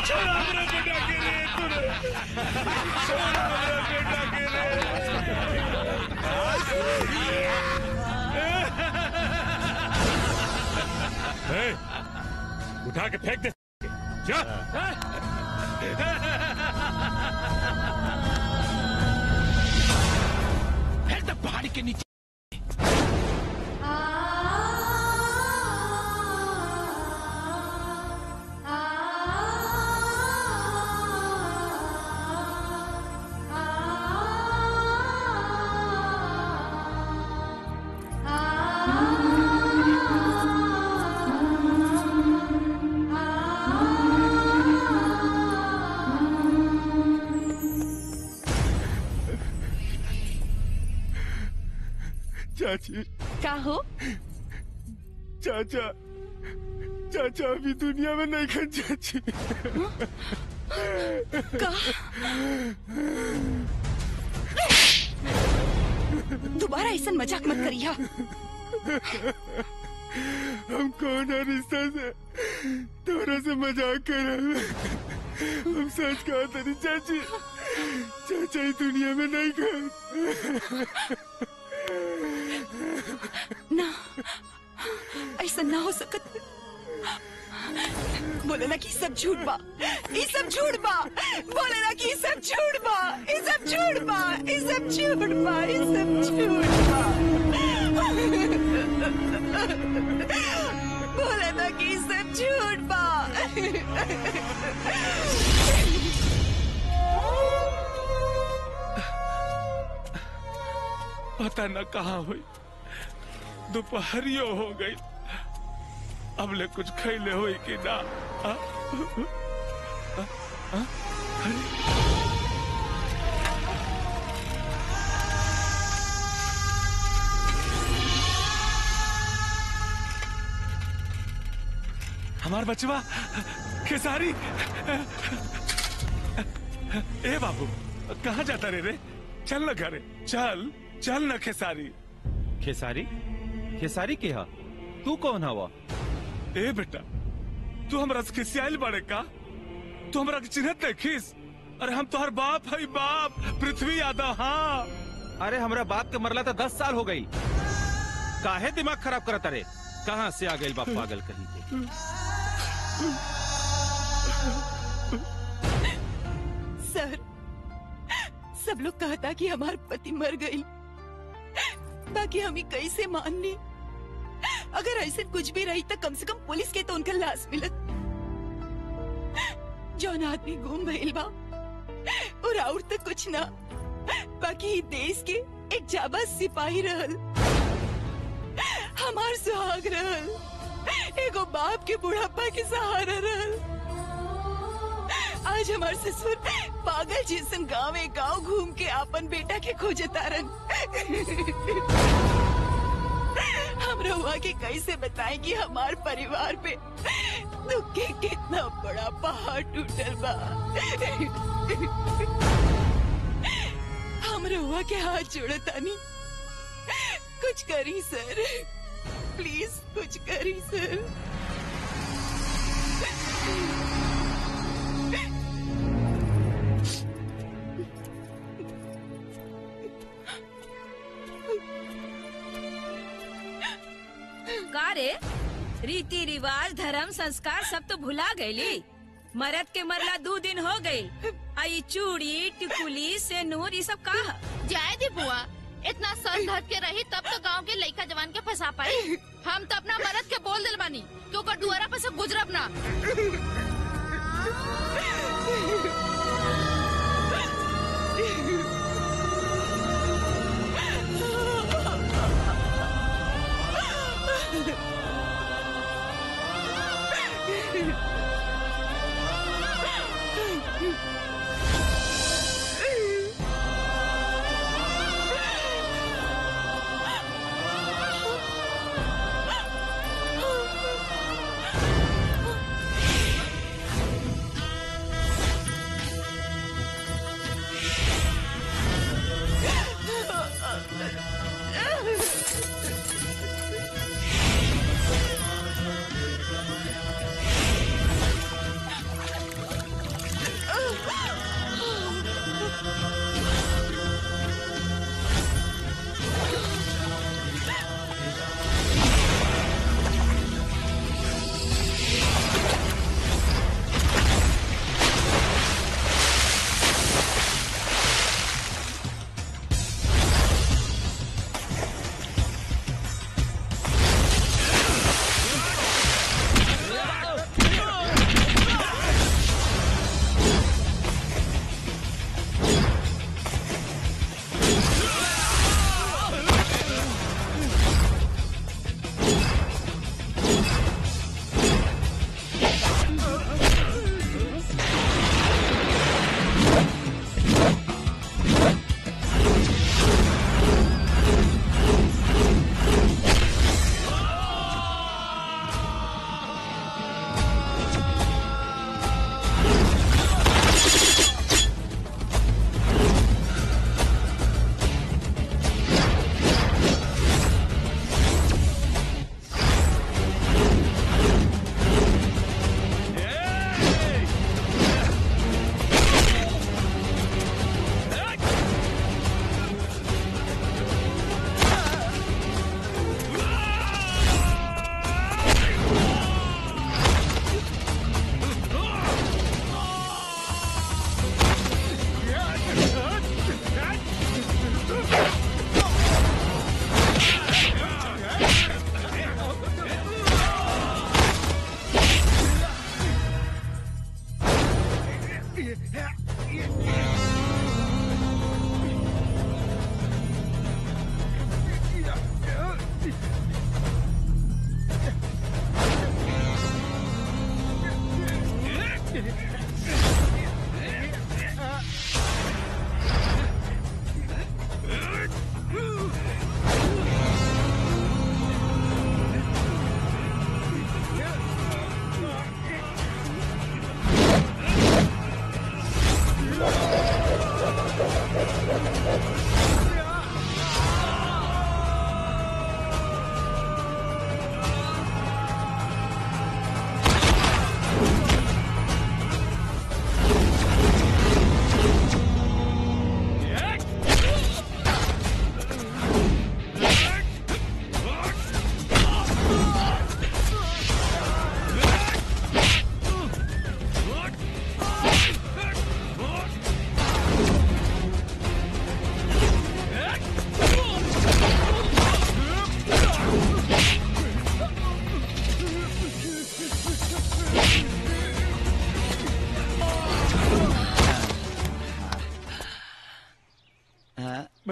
छोड़ हमरा बेटा के रे तूने छोड़ हमरा बेटा के ए, उठा के फेंक दे जा फेंक दे पहाड़ी के नीचे चाची का हो चाचा चाचा अभी दुनिया में नहीं खन चाची का दोबारा ऐसा मजाक मत करिया हम कौन है रिश्ता से तोरा से मजाक कर रहे हम सच कहा तरी चाची चाचा ही दुनिया में नहीं खन ना ऐसा ना हो सकत बोले ना कि सब झूठ बा ये सब झूठ बा बोले ना कि सब झूठ बा ये सब झूठ बा ये सब झूठ बा ये सब झूठ बा बोले ना कि सब झूठ बा पता न कहाँ हुई दोपहरियो हो गई अब ले कुछ खैले हुई कि ना आ? आ? आ? अरे हमार बचवा खेसारी ए बाबू कहाँ जाता रे रे चल न घरे चल चल न खेसारी खेसारी खेसारी के हा तू कौन हवा ए बेटा तू हमरा से खिसियाल बड़े का तू हमरा के चिन्हत नहीं खिस अरे हम तोहर बाप है बाप पृथ्वी यादव हाँ अरे हमरा बाप के मरला तो दस साल हो गई काहे दिमाग खराब करत रे कहाँ से आ गई बाप पागल कहीं के सर सब लोग कहता कि हमार पति मर गई बाकी हम ही कैसे मान ली अगर ऐसे कुछ भी रही तो कम से कम पुलिस के तो उनका लाश मिलत जौन आदमी गुम भइल बा और और तो कुछ ना बाकी ई देश के एक जाबाज सिपाही रहल हमार सुहाग रहल एगो बाप के बुढ़ापा के सहारा रहल आज हमार ससुर पागल जैसन गाँव गाँव घूम के अपन बेटा के खोजे तारन हम रहुआ के कैसे बताएं कि हमार परिवार पे दुख के कितना बड़ा पहाड़ टूटल बा हम रहुआ के हाथ जोड़े तानी कुछ करी सर प्लीज कुछ करी सर का रे रीति रिवाज धर्म संस्कार सब तो भुला गईली मरद के मरला दो दिन हो गई आई चूड़ी टिकुली सेनूर ये सब का जाए दी बुआ इतना सर धर के रही तब तो गांव के लड़का जवान के फंसा पाई हम तो अपना मरद के बोल दिल बानी तो ओकर दुआरा पे से गुजरब ना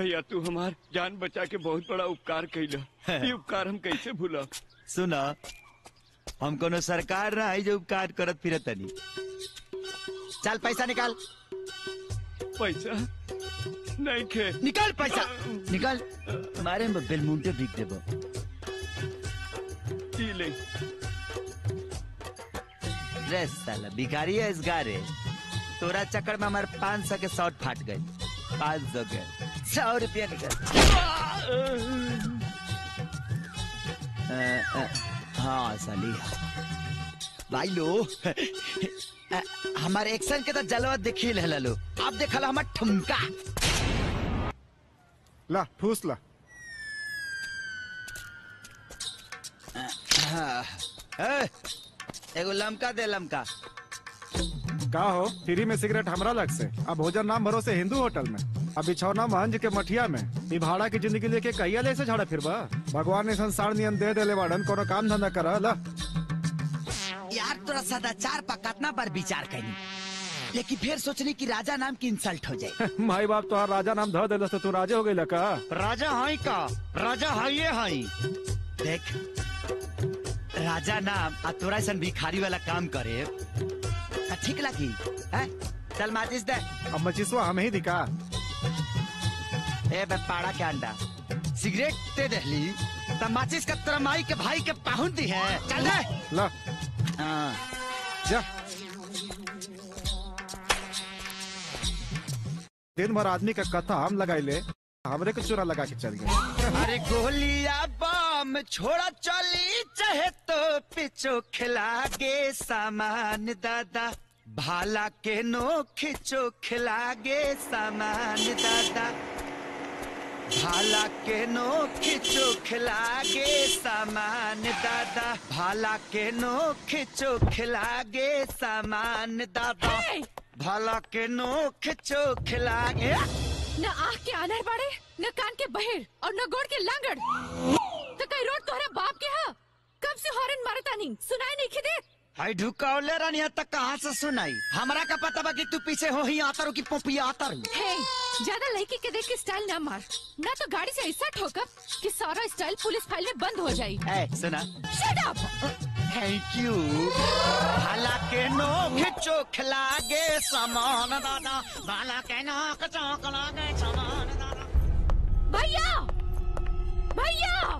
भैया तू हमार जान बचा के बहुत बड़ा उपकार कैला ये उपकार हम कैसे भूला सुना हम कोनो सरकार ना है जो उपकार करत फिरत तनी चल पैसा निकाल पैसा नहीं खे निकाल पैसा निकाल मारे में बेलमुंटे बिक देबो ई ले रे साला भिखारी है इस गारे तोरा चक्कर में हमारे पाँच सौ के शॉर्ट फाट गए पाँच सौ के सौ रुपया निकल अ, अ, हाँ साली भाई लो अ, हमारे एक्शन के तो जलवा देखी ले लो अब देखल हमार ठुमका ला फूस ला हाँ, ए, एगो लमका दे लमका का हो फ्री में सिगरेट हमरा लग से अब भोजन नाम भरोसे हिंदू होटल में अब बिछौना महंज के मठिया में ई भाड़ा की जिंदगी लेके कहिया ले से झाड़ा फिरबा भगवान ने संसार नियम दे देले बाड़न कोनो काम धंधा कर ला यार तोरा सदाचार पर कितना बार विचार करी लेकिन फिर सोचनी कि राजा नाम की इंसल्ट हो जाए माई बाप तो राजा नाम ध देलस तो तू राजे हो गई का राजा हाई का राजा हाइये हाई देख राजा नाम आ तोरा ऐसा भिखारी वाला काम करे त ठीक लगी हैं? चल माचिस दे अब मचिसवा हमें ही दिखा ए बे पाड़ा के अंडा सिगरेट दे दहली त माचिस का तोरा माई के भाई के पाहुन दी है चल दे ला हाँ जा दिन भर आदमी का कथा हम लगाई ले हमरे को चूरा लगा के चल गए अरे गोलिया बम छोड़ा चली चाहे तो पिछो खिला गे सामान दादा भाला के नो खिचो खिला गे सामान दादा भाला के नो खिचो खिला गे सामान दादा भाला के नो खिचो खिला गे सामान दादा भाला के नो खिचो खिला गे न आँख के आनर बाड़े न कान के बहेर और न गोड़ के लांगड़ तो कई रोड तोहरा बाप के हा कब से हॉर्न मारता नहीं सुनाई नहीं खिदे हाय ढुकावले रानिया तक कहाँ से सुनाई हमरा का पता बा कि तू पीछे हो ही आता रू की पोपिया आता रू हे ज्यादा लड़की के देख के स्टाइल ना मार ना तो गाड़ी से ऐसा ठोकर कि सारा स्टाइल पुलिस फाइल में बंद हो जाए ए सुना शट अप थैंक यू भाला के नो खिचो खिला गे सामान दादा भाला के नो खिचो खिला गे सामान दादा भैया भैया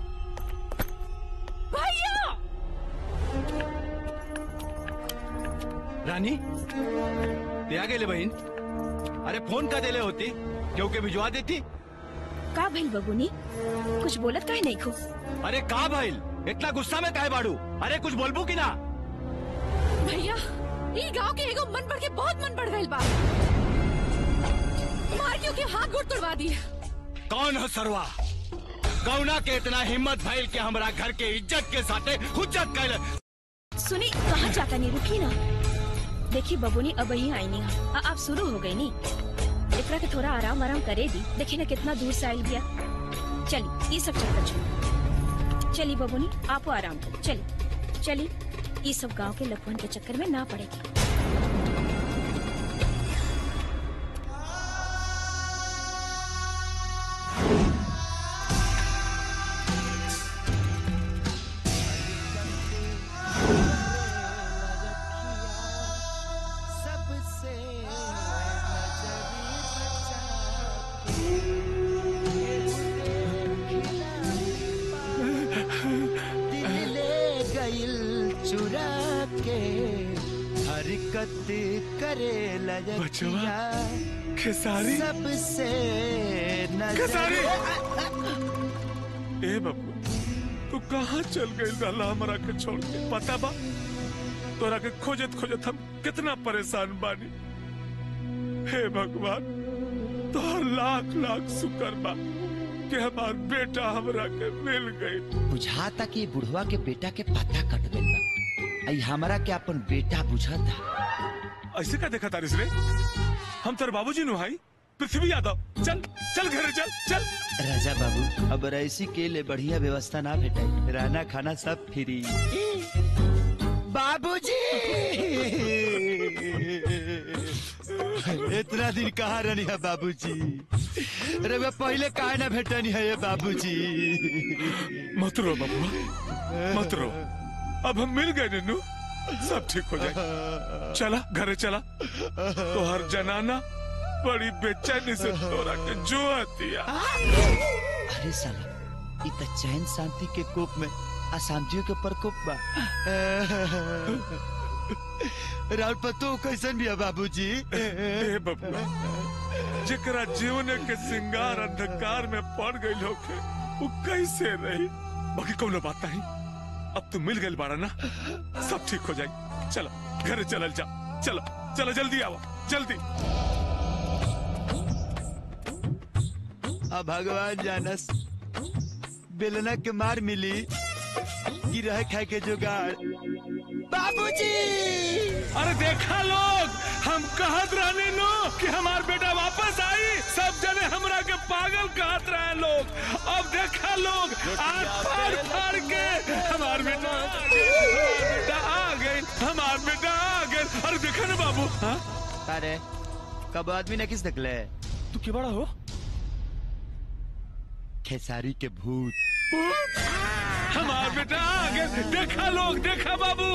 भैया रानी ते आ गेले बहीण अरे फोन का दिले होती क्योंकि भिजवा देती का भइल बबुनी कुछ बोलत काहे नहीं खो अरे का भाईल इतना गुस्सा में काहे बाड़ू अरे कुछ बोलबू की ना भैया ई गांव के एगो मन बढ़ के बहुत मन बढ़ गइल बा मार क्यों के हाथ गोड़ तोड़वा दिए कौन है सरवा कौना के इतना हिम्मत भइल के हमरा घर के इज्जत के साथे हुज्जत कैल सुनी कहाँ जाता नहीं रुकी ना देखी बबुनी अब ही आई नहीं आ, अब शुरू हो गई नी एकरा के थोड़ा आराम आराम करे दी देखी ना कितना दूर से आयल गया चली ये सब चक्कर छोड़ चली बबुनी आपो आराम करो चली चली ये सब गांव के लखवन के चक्कर में ना पड़ेगी सबसे दिल ले गइल चुरा के हरकत करे लजकिया खेसारी सबसे नजर खेसारी ए बाबू तू कहाँ चल गई लाला हमारा के छोड़ के पता बा तोरा के खोजत खोजत हम कितना परेशान बानी हे भगवान तोहर लाख लाख शुक्र बा कि हमार बेटा हमरा के मिल गई बुझाता कि बुढ़वा के बेटा के पता कट गइल बा आई हमरा के अपन बेटा बुझाता ऐसे का देखा तारिस रे हम तेरे बाबूजी नु भाई पृथ्वी यादव चल चल घर चल चल राजा बाबू अब ऐसी के लिए बढ़िया व्यवस्था ना भेटे रहना खाना सब फ्री बाबूजी इतना दिन कहाँ रहनी है बाबूजी अरे मैं पहले काहे ना भेटनी है ये बाबूजी मत रो बबुआ मत रो अब हम मिल गए नन्नू सब ठीक हो जाए चला घरे चला तो हर जनाना बड़ी बेचैनी से तोरा के जो आती है अरे साला इ त चैन शांति के कोप में अशांतियों के प्रकोप बा राउत पतो कैसन भी है बाबूजी ए बबुआ जेकरा जीवन के सिंगार अंधकार में पड़ गई होके वो कैसे रही बाकी कोनो बात नहीं अब तू मिल गई बाड़ा ना सब ठीक हो जाए चलो घरे चलल जा चलो चलो जल्दी आओ जल्दी अब भगवान जानस बेलना के मार मिली कि रह खाए के जुगाड़ बाबूजी अरे देखा लोग हम कहत रहने नो कि हमार बेटा वापस आई सब जने हमरा के पागल कहत रहे लोग अब देखा लोग आज फाड़ फाड़ के हमार बेटा आ गए, हमार बेटा आ गए हमार बेटा आ गए अरे देखा ना बाबू हाँ अरे कब आदमी ने किस निकले तू क्या बड़ा हो खेसारी के भूत हमार बेटा आ गए देखा लोग देखा बाबू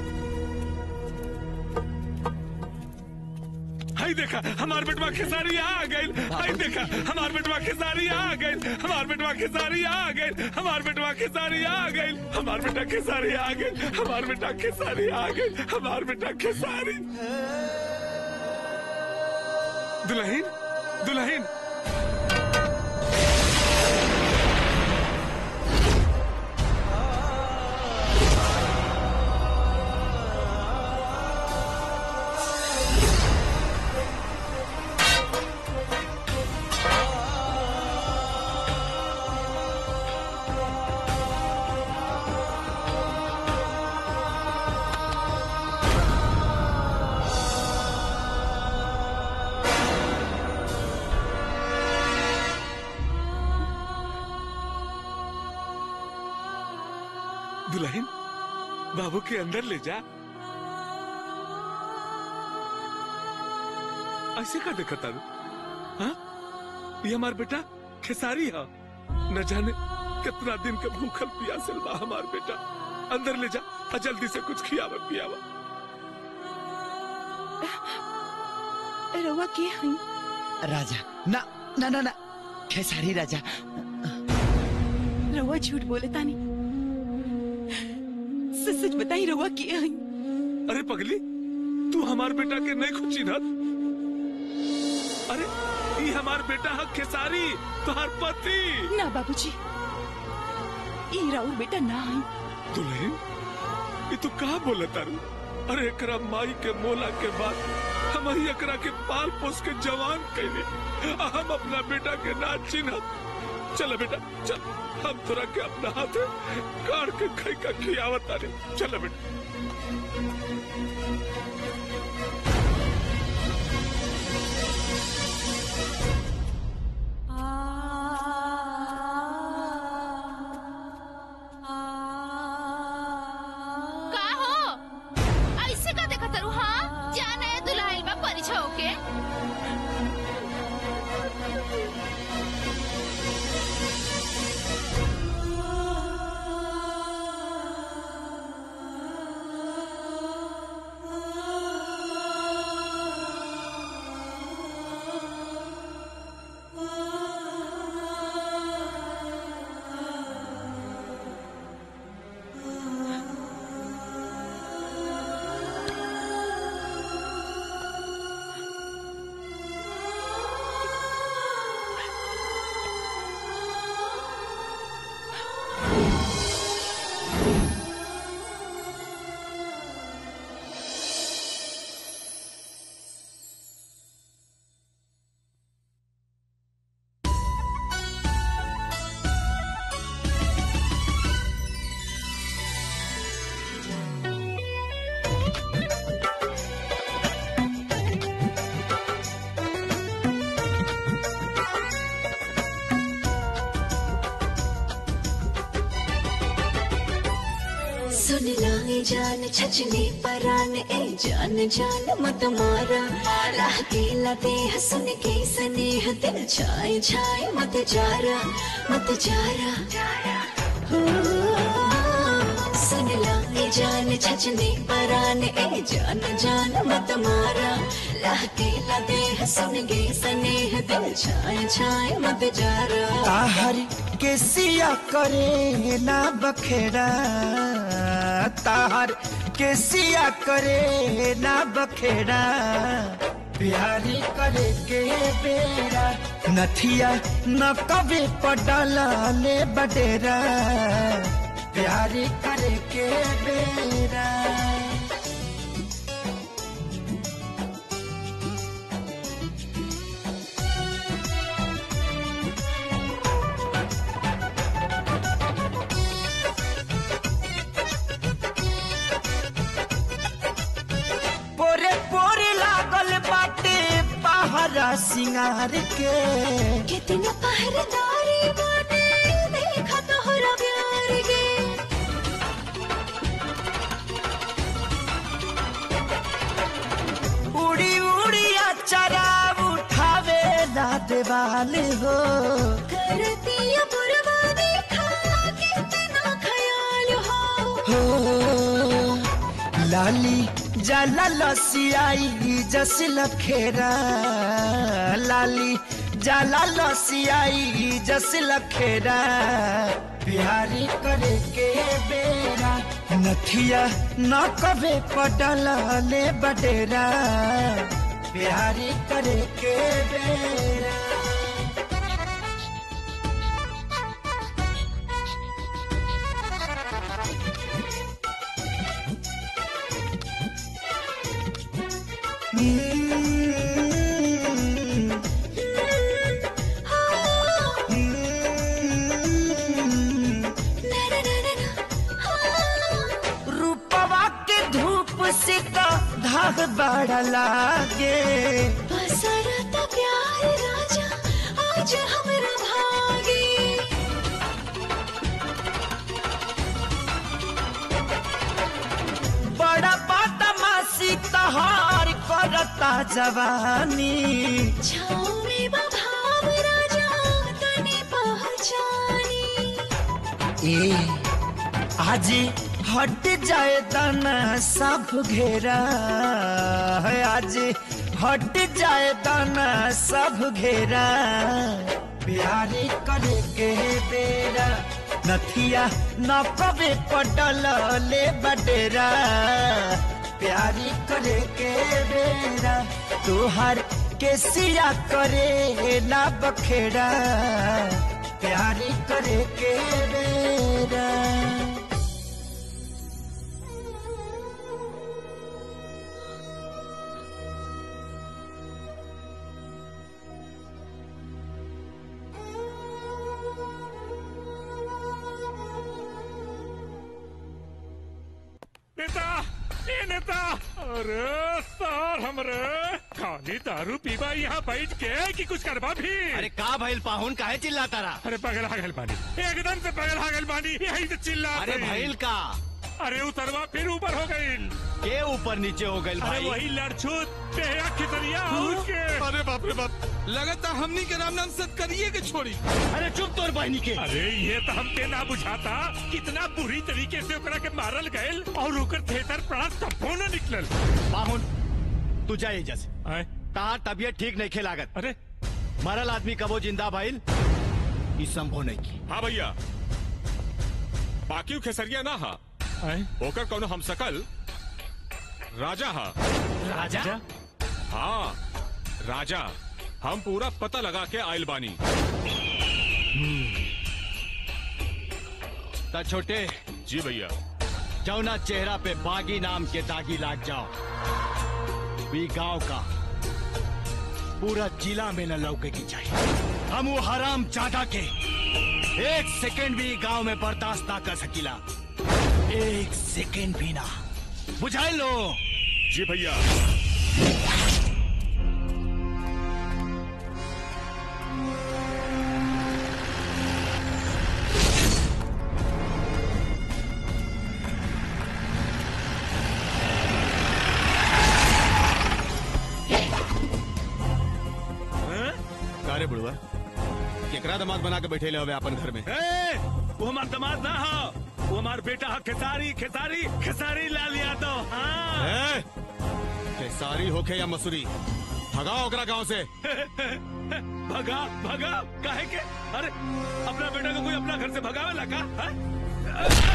हाय देखा हमार बेटवा खेसारी आ गए हाय देखा हमार बेटवा खेसारी आ गए हमार बेटवा खेसारी आ गए हमार बेटवा खेसारी आ गए हमार बेटा खेसारी आ गए हमार बेटा खेसारी आ गए हमार बेटा खेसारी दुल्हन दुल्हन दुल्हन बाबू के अंदर ले जा ऐसे का देखा तारू हाँ ये हमार बेटा खेसारी है न जाने कितना दिन के भूखल प्यासल बा हमार बेटा अंदर ले जा और जल्दी से कुछ खियावा पियावा रवा के हई राजा ना ना ना ना खेसारी राजा रवा झूठ बोले तानी सच सच बताई रवा के हई अरे पगली तू हमार बेटा के नहीं खुची ना अरे ये हमार बेटा है खेसारी तुहार पति ना बाबूजी ई राउर बेटा ना हई दुल्हन ये तू कहा बोला तारू अरे एकरा माई के मोला के बाद हम ही एकरा के पाल पोस के जवान कैले आ हम अपना बेटा के ना चिन्ह चल बेटा चल हम तोरा के अपना हाथ काट के खाई का खियावत तारे चल बेटा का हो ऐसे का देखा तारू हाँ जाना है दुल्हाइल बा परिछा होके सुन लाई जान छचने परान ए जान जान मत मारा राह केला देह सुन के स्नेह दिल छाए छाए मत जारा मत जारा हो, सुन लाई जान छचने परान ए जान जान मत मारा राह केला देह सुन के स्नेह दिल छाए छाए मत जारा ताहर के सिया करे ना बखेड़ा ताहर के सिया करे ना बखेड़ा प्यारी करे के बेरा नथिया न कभी पडला ले बडेरा प्यारी करे के बेरा पोरे पोरे लागल बाटे पहरा सिंगार के कितना पहरेदारी बाटे देखा तोहरा प्यार के उड़ी उड़ी अचरा उठावे ना देवाल हो करतिया बुरवा देखा कितना ख्याल हो हो लाली जाला लसियाई जस लखेरा लाली जाला लसियाई जस लखेरा प्यारी करे के बेरा नथिया न कबे पडला ले बडेरा प्यारी करे के बेरा रूपवा के धूप से तो धाग बड़ा लागे बसरता प्यार राजा आज हमरा भागे बड़ा बदमाशी तहार करता जवानी छाँव में बभाव राजा तने पहचानी ए आज हट जाए तना सब घेरा है आज हट जाए तना सब घेरा प्यारी करे के बेरा नथिया न कबे पटल ले बडेरा प्यारी करे के बेरा तुहार के सिया करे ना बखेड़ा प्यारी करे के बेरा नेता ए नेता अरे सर हमरे खाली दारू पीबा यहाँ बैठ के कि कुछ करबा भी अरे का भइल पाहुन काहे चिल्लाता रहा अरे पगला गल बानी एकदम से पगला गल बानी यही से चिल्ला अरे भइल का अरे उतरवा फिर ऊपर हो गई के ऊपर नीचे हो गइल अरे भाई वही लड़छूत तेरा खितरिया उसके अरे बाप रे बाप लगातार हमनी के राम नाम सत करिए के छोड़ी अरे चुप तोर बहनी के अरे ये तो हमके ना बुझाता कितना बुरी तरीके से ओकरा के मारल गयल और ओकर थेतर पड़ा तब्बो न निकलल पाहुन तू जा एजा से तार तबियत ठीक नहीं खेलागत अरे मरल आदमी कबो जिंदा भइल ई संभव नहीं की हाँ भैया बाकी खेसरिया ना हा ओकर कोनो हम सकल राजा हा राजा? हाँ राजा हम पूरा पता लगा के आयल बानी ता छोटे जी भैया जौना चेहरा पे बागी नाम के दागी लाग जाओ भी गांव का पूरा जिला में न लौके की चाहिए हम वो हराम जादा के एक सेकेंड भी गांव में बर्दाश्त ना कर सकीला एक सेकेंड भी ना बुझाई लो जी भैया बेटा दमाद बना के बैठे ले हवे अपन घर में ए, वो हमार दामाद ना हो वो हमार बेटा हो खेसारी खेसारी खेसारी लाल यादव हाँ ए, खेसारी होके या मसूरी भगाओ ओकरा गांव से भगा भगा काहे के अरे अपना बेटा को कोई अपना घर से भगावे लगा हाँ?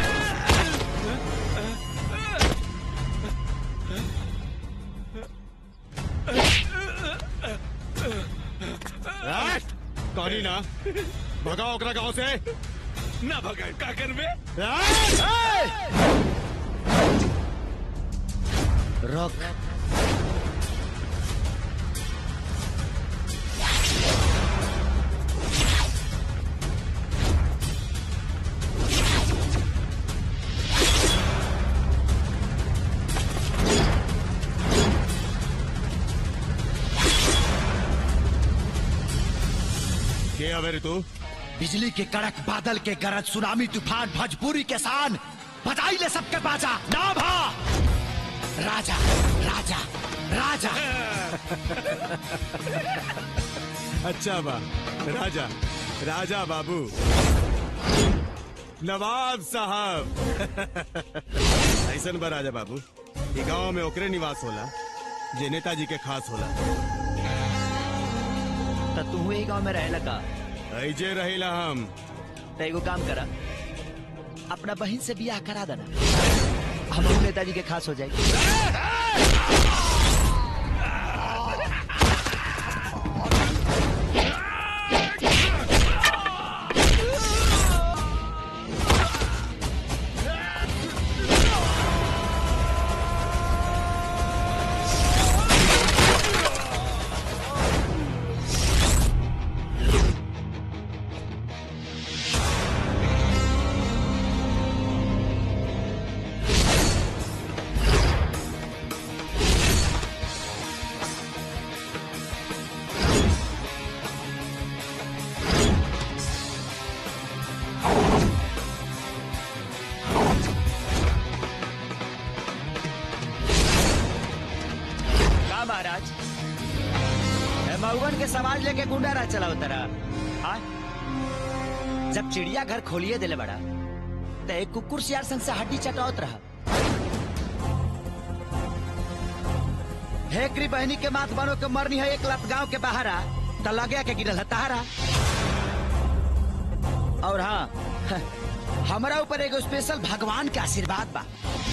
ए, कहानी ना भगाओ ओकरा गांव से ना भगा का करबे रोक के हवे रे तू बिजली के कड़क बादल के गरज सुनामी तूफान भोजपुरी के शान बजाई ले सबके बाजा ना भा राजा राजा राजा अच्छा बा राजा राजा बाबू नवाब साहब ऐसन बा राजा बाबू ई गांव में ओकरे निवास होला जे नेताजी के खास होला तो तू ही गांव में रहे लगा ऐजे रहिला हम तो एगो काम करा अपना बहन से बियाह करा देना हम नेताजी के खास हो जाएगी का महाराज ए, मऊगन के समाज लेके गुंडा राज चलाओ तरा हाँ? जब चिड़िया घर खोलिए दिले बड़ा तो एक कुकुर सियार संग से हड्डी चटावत रहा हेकरी बहनी के मात बनो के मरनी है एक लत गांव के बाहर आ तो लगे के गिरल है तहारा और हाँ हमारा ऊपर एगो स्पेशल भगवान के आशीर्वाद बा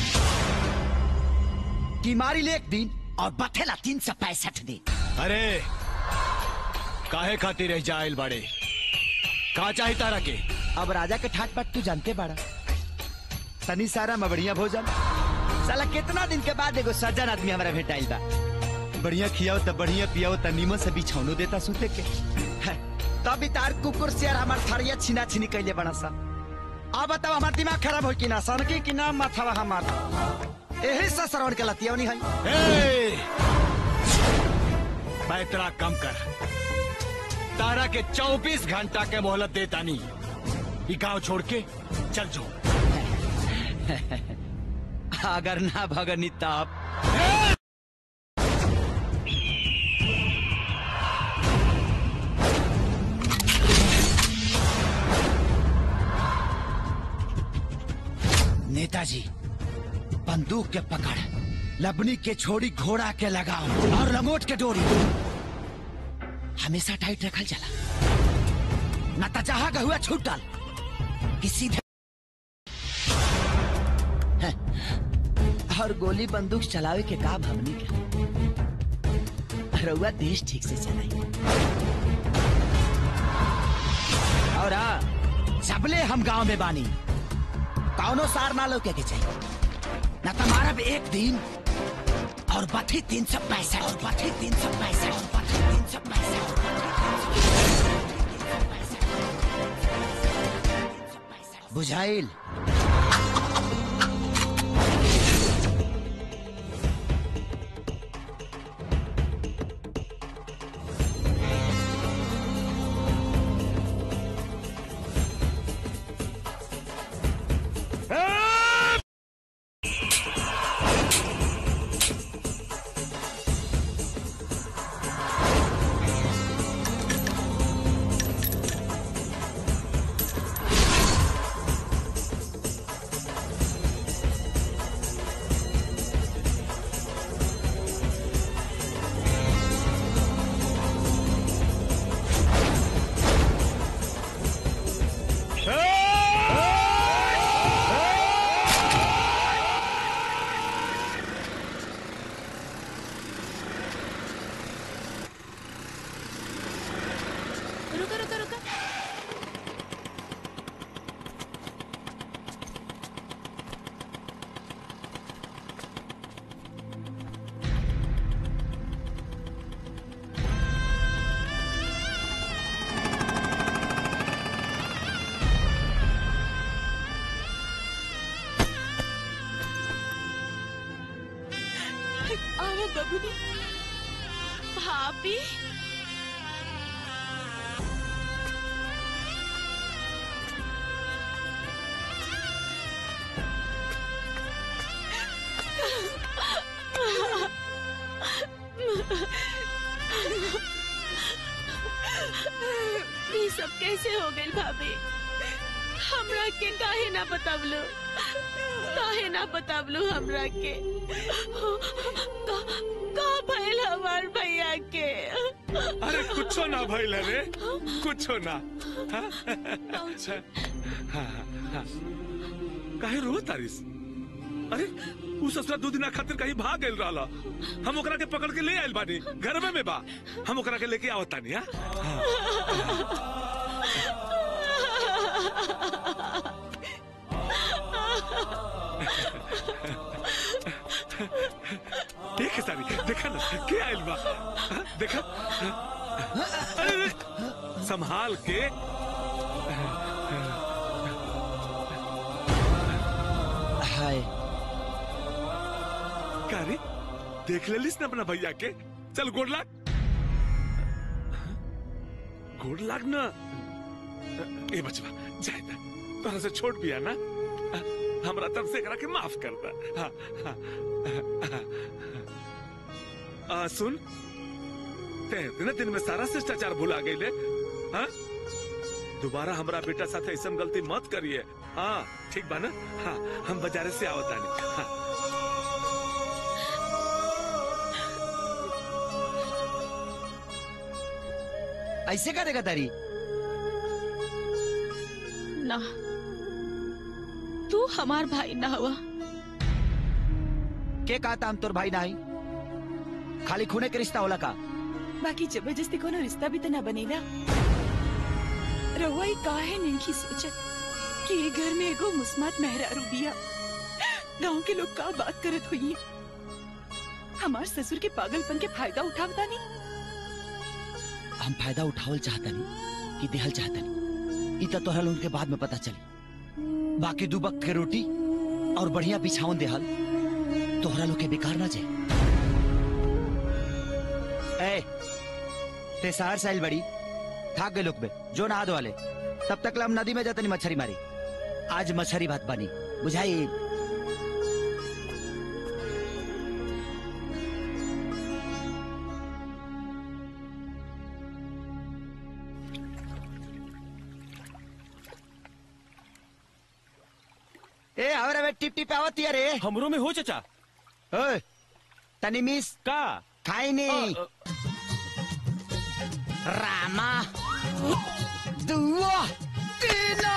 कि मारी ले एक दिन और बथेला तीन सौ पैंसठ दिन अरे काहे खातिर रह जाइल बाड़े का चाही तारा के अब राजा के ठाट बाट तू जानते बाड़ा तनी सारा मबड़िया भोजन साला कितना दिन के बाद एगो सज्जन आदमी हमारा भेटाइल बा बढ़िया खियाओ त बढ़िया पियाओ त नीमन से बिछौनो देता सुते के है, तब भी तार कुकुर सियार हमार थरिया छीना छीनी कैले बड़ा सा अब बताओ हमार दिमाग खराब हो कि ना सनकी कि ना माथावा हमार यही से श्रवण के लतियवनी है ए! पैतरा कम कर तारा के 24 घंटा के मोहलत देता नहीं ये गांव छोड़ के चल जो अगर ना भगनी तब नेताजी बंदूक के पकड़ लबनी के छोड़ी घोड़ा के लगाओ और लंगोट के डोरी हमेशा टाइट रखल चला न तो जहां का हुआ छूटल कि सीधे हैं, और गोली बंदूक चलावे के का भवनी के रउआ देश ठीक से चलाई और हाँ सबले हम गांव में बानी कौनो सार ना लोके के चाहिए न तुम्हारा भी एक दिन और बथी तीन सौ पैंसठ और बथी तीन सौ पैंसठ और बथी तीन सौ पैंसठ बुझाइल आओ बबुनी भाभी ये सब कैसे हो गई भाभी हमरा के काहे ना बतावलो काहे ना बतावलो हमरा के का का भइल हमार भैया के अरे कुछो ना भइल रे कुछो ना हाँ? हाँ, हाँ। काहे रो तारिस अरे उ ससुरा दो दिना खातिर कहीं भाग गइल रहला हम ओकरा के पकड़ के ले आइल बानी घर में में बा हम ओकरा के लेके आवत तानी हां देख सारी देखा ना के आइल बा हाँ, देखा हाँ। अरे अरे, संभाल के हाय का रे देख लेलिस ना अपना भैया के चल गोड़ लाग गोड़ लाग ना ए बचवा जाए ना तोरा से छोट भी है ना हमरा तरफ से एकरा के माफ कर दा हाँ, हाँ, हाँ, आ, सुन ते इतने दिन में सारा शिष्टाचार भुला गई हाँ दोबारा हमरा बेटा साथे ऐसा गलती मत करिए हाँ ठीक बा ना हाँ हम बाजारे से आवत आनी हाँ ऐसे का देगा तारी ना तू हमार भाई ना हुआ के कहता हम तोर भाई नाही खाली खूने के रिश्ता होला का बाकी जबरदस्ती कोनो रिश्ता भी तो ना बनेला रहुआ ही काहे नहीं की सोचत कि ये घर में एगो मुस्मात मेहरारू बिया गांव के लोग का बात करत हुई हमार ससुर के पागलपन के फायदा उठावता नहीं हम फायदा उठावल चाहता नहीं कि देहल चाहता नहीं इतना तोहरा लोगन के बाद में पता चली बाकी दू वक्त के रोटी और बढ़िया बिछावन देहल तोहरा लोग के बेकार ना जाए ए ते शहर से आइल बड़ी थाक गए लोग बे जो नहा दो वाले तब तक ला हम नदी में जाते नहीं मछली मारी आज मछली भात बनी बुझाई ए हमरा में टिप टिप आवत रे हमरो में हो चचा ओए तनी मिस का खाई नहीं रामा दुआ तीना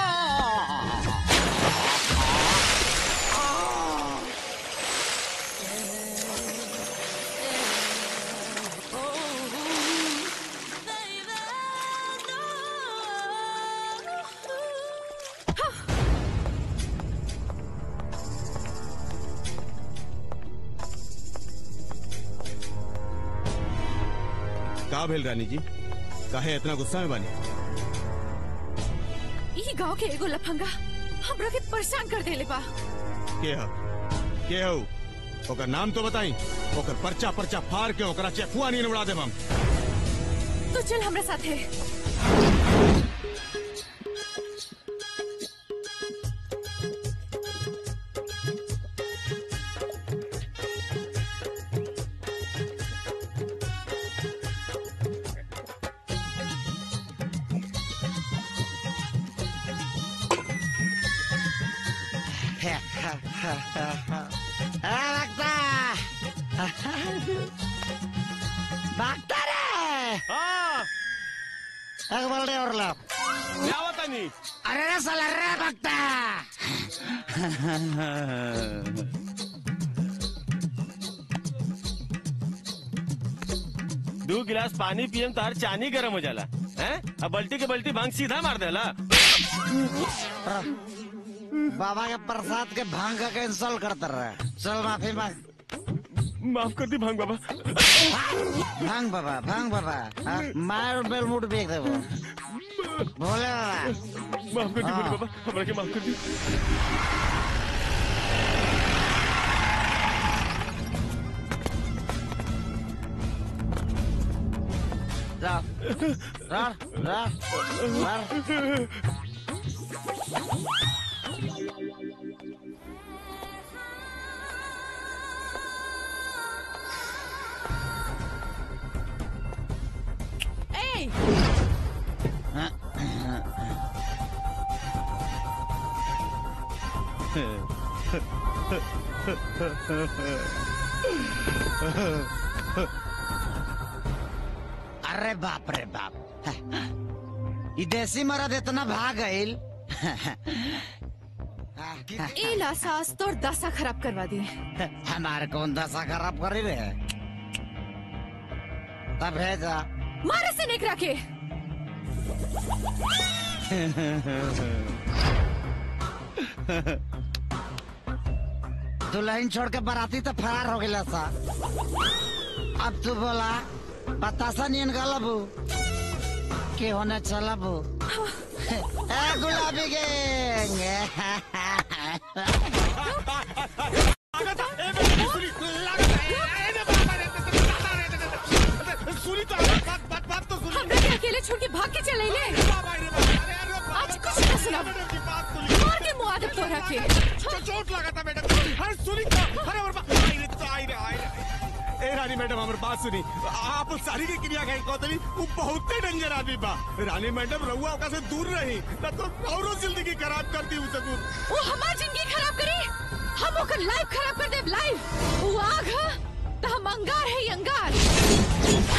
का भेल रानी जी काहे इतना गुस्सा में बानी ई गांव के एगो लफंगा हमरा के परेशान कर देले बा के ह के हो ओकर नाम तो बताई ओकर पर्चा पर्चा फाड़ के ओकरा चेकुआ नहीं उड़ा देब हम तो चल हमरा साथे भागता रे एक बल्ले और ला क्या बता नहीं अरे रे साला रे भागता दो गिलास पानी पियम तार चानी गरम हो जाला हैं अब बल्टी के बल्टी भांग सीधा मार देला बाबा के प्रसाद के भांग का कैंसल करता रहे चल माफी मांग माफ कर दी भांग बाबा भांग बाबा भांग बाबा हाँ, मार बेल मुट बेच दे वो भोले बाबा माफ कर दी हाँ। भोले बाबा हमरा के माफ कर दी जा रा रा रा ए अरे बाप रे बाप ई देसी मरद इतना भाग गईल ए ला सास तोर दशा खराब करवा दी हमारे कौन दशा खराब करी रे तब है जा मारे से निकरा के दुल्हन छोड़ के बाराती तो फरार हो गया सा अब तू बोला बतासा नियन गलबू के होने चलबू ए गुलाबी गैंग सुनी तो बात बात बात तो सुनी हमरा के अकेले छोड़ के भाग के चले ले आज कुछ ना सुना मार के मुआ दे तोरा के चोट लगा था मैडम अरे सुनी तो अरे और बा- आई रे तो आई रे आई रे ए रानी मैडम हमर बात सुनी आप सारी की क्रिया कहीं कहतनी वो बहुते डेंजर आदमी बा रानी मैडम रहुआ ओका से दूर रही ना तो औरो जिंदगी खराब कर दी उसे दूर वो हमार जिंदगी खराब करे हम ओकर लाइफ खराब कर देब लाइफ वो आग ह त हम अंगार है अंगार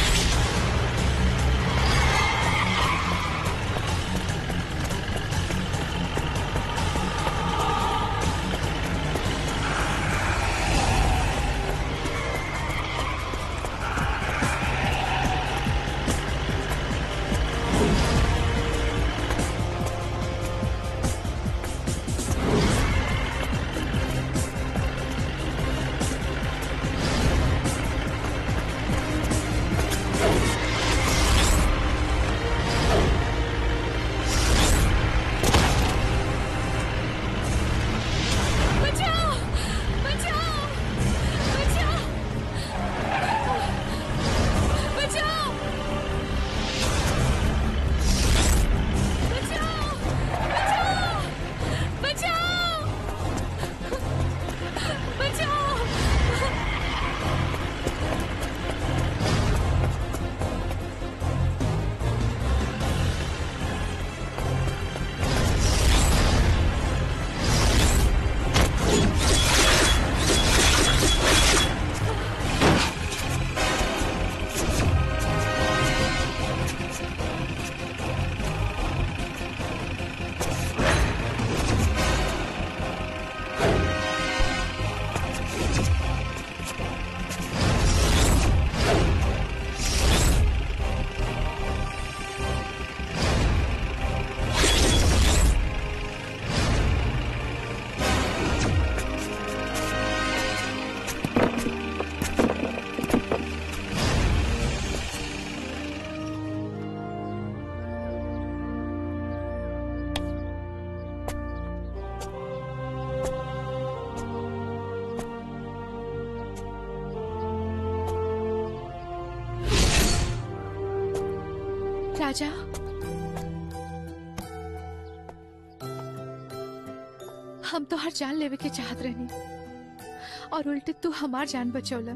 बचाओ बचाओ बचाओ बचाओ बचाओ बचाओ बचाओ बचाओ राजा हम तो हर जान लेवे के चाहत रहनी और उल्टे तू हमार जान बचौला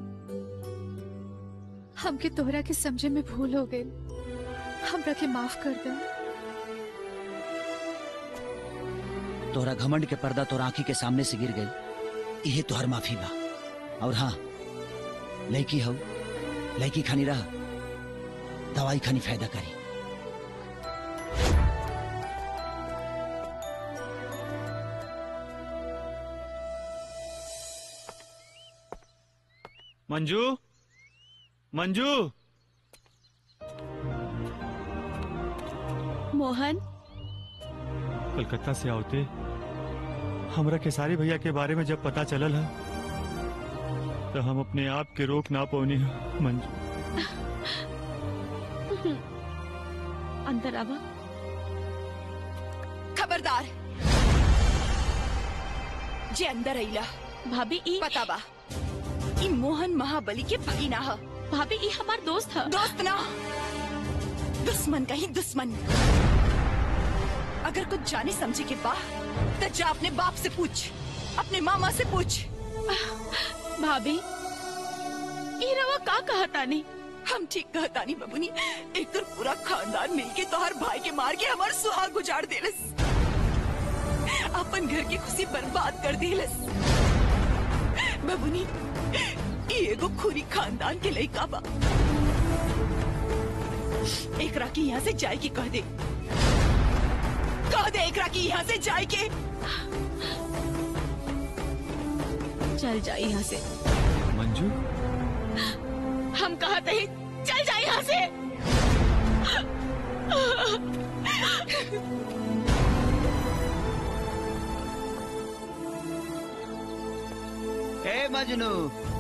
हमके तोहरा के समझे में भूल हो गई हमरा के माफ कर दे तोहरा घमंड के पर्दा तोर आंखी के सामने से गिर गई इहे तोहर माफी बा और हाँ लड़की हो लड़की खानी रह दवाई खानी फायदा करी मंजू मंजू मोहन कलकत्ता से आवते हमरा खेसारी भैया के बारे में जब पता चलल है तो हम अपने आप के रोक ना पौनी है मंजू अंदर आवा खबरदार जे अंदर अइला भाभी ई पता बा ई मोहन महाबली के भगीना ह भाभी ई हमार दोस्त ह दोस्त ना दुश्मन का ही दुश्मन अगर कुछ जाने समझे के बा तो जा अपने बाप से पूछ अपने मामा से पूछ भाभी ई रवा का कहता नहीं हम ठीक कहता नहीं बबुनी एक तो पूरा खानदान मिलके तोहर भाई के मार के हमार सुहाग उजाड़ देलस अपन घर की खुशी बर्बाद कर देलस बबुनी ई एगो खुरी खानदान के लइका बा एकरा की यहाँ से जाए की कह दे कह दे एकरा की यहाँ से जाए के चल जाए यहाँ से मंजू हम कहते ही चल जाए यहाँ से ए मजनू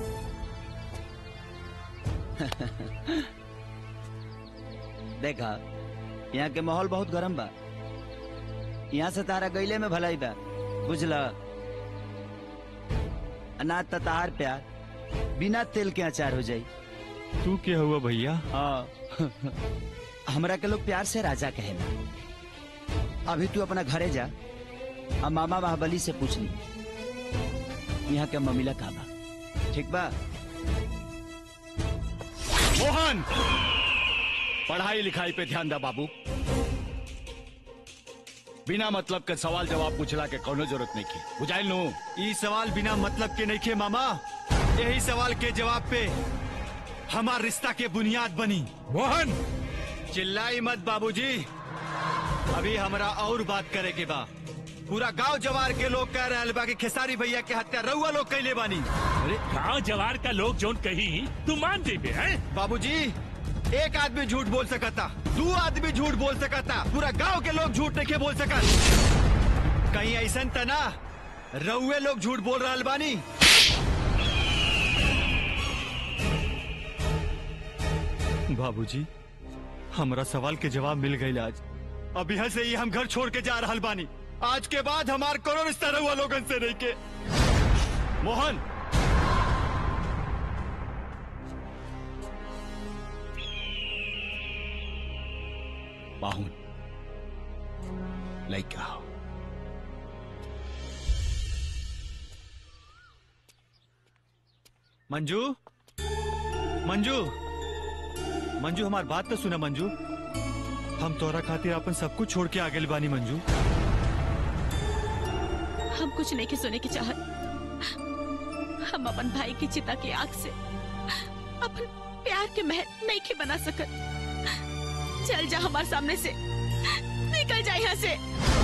देखा यहाँ के माहौल बहुत गरम बा यहाँ से तारा गईले में भलाई बा बुझला अनाज त तहार प्यार बिना तेल के अचार हो जाई तू क्या हुआ भैया हाँ हमरा के लोग प्यार से राजा कहेला अभी तू अपना घरे जा अब मामा बाहुबली से पूछ ली यहाँ के मम्मीला का बा ठीक बा मोहन पढ़ाई लिखाई पे ध्यान दा बाबू बिना मतलब के सवाल जवाब पूछला के कोनो जरूरत नहीं की बुझाइल नु ई सवाल बिना मतलब के नहीं खे मामा यही सवाल के जवाब पे हमार रिश्ता के बुनियाद बनी मोहन चिल्लाई मत बाबूजी अभी हमरा और बात करे के बा पूरा गांव जवार के लोग कह रहे बा कि खेसारी भैया के हत्या रउआ लोग कैले बानी अरे गांव जवार का लोग जोन कही तू मान जेबे हैं बाबूजी एक आदमी झूठ बोल सकता दो आदमी झूठ बोल सकता पूरा गांव के लोग झूठ नहीं बोल सकत कहीं ऐसा त ना रउए लोग झूठ बोल रहा बानी बाबूजी हमरा सवाल के जवाब मिल गई आज अब यहाँ से ही हम घर छोड़ के जा रहा बानी आज के बाद हमार कोनो रिश्ता रहुआ लोगन से नहीं के मोहन बाहुन लइका हो मंजू मंजू मंजू हमार बात तो सुना मंजू हम तोरा खातिर अपन सब कुछ छोड़ के आगे बानी मंजू हम कुछ नहीं के सुने की चाहत हम अपन भाई की चिता की आग से अपन प्यार के महल नहीं के बना सकत चल जा हमारे सामने से निकल जा यहाँ से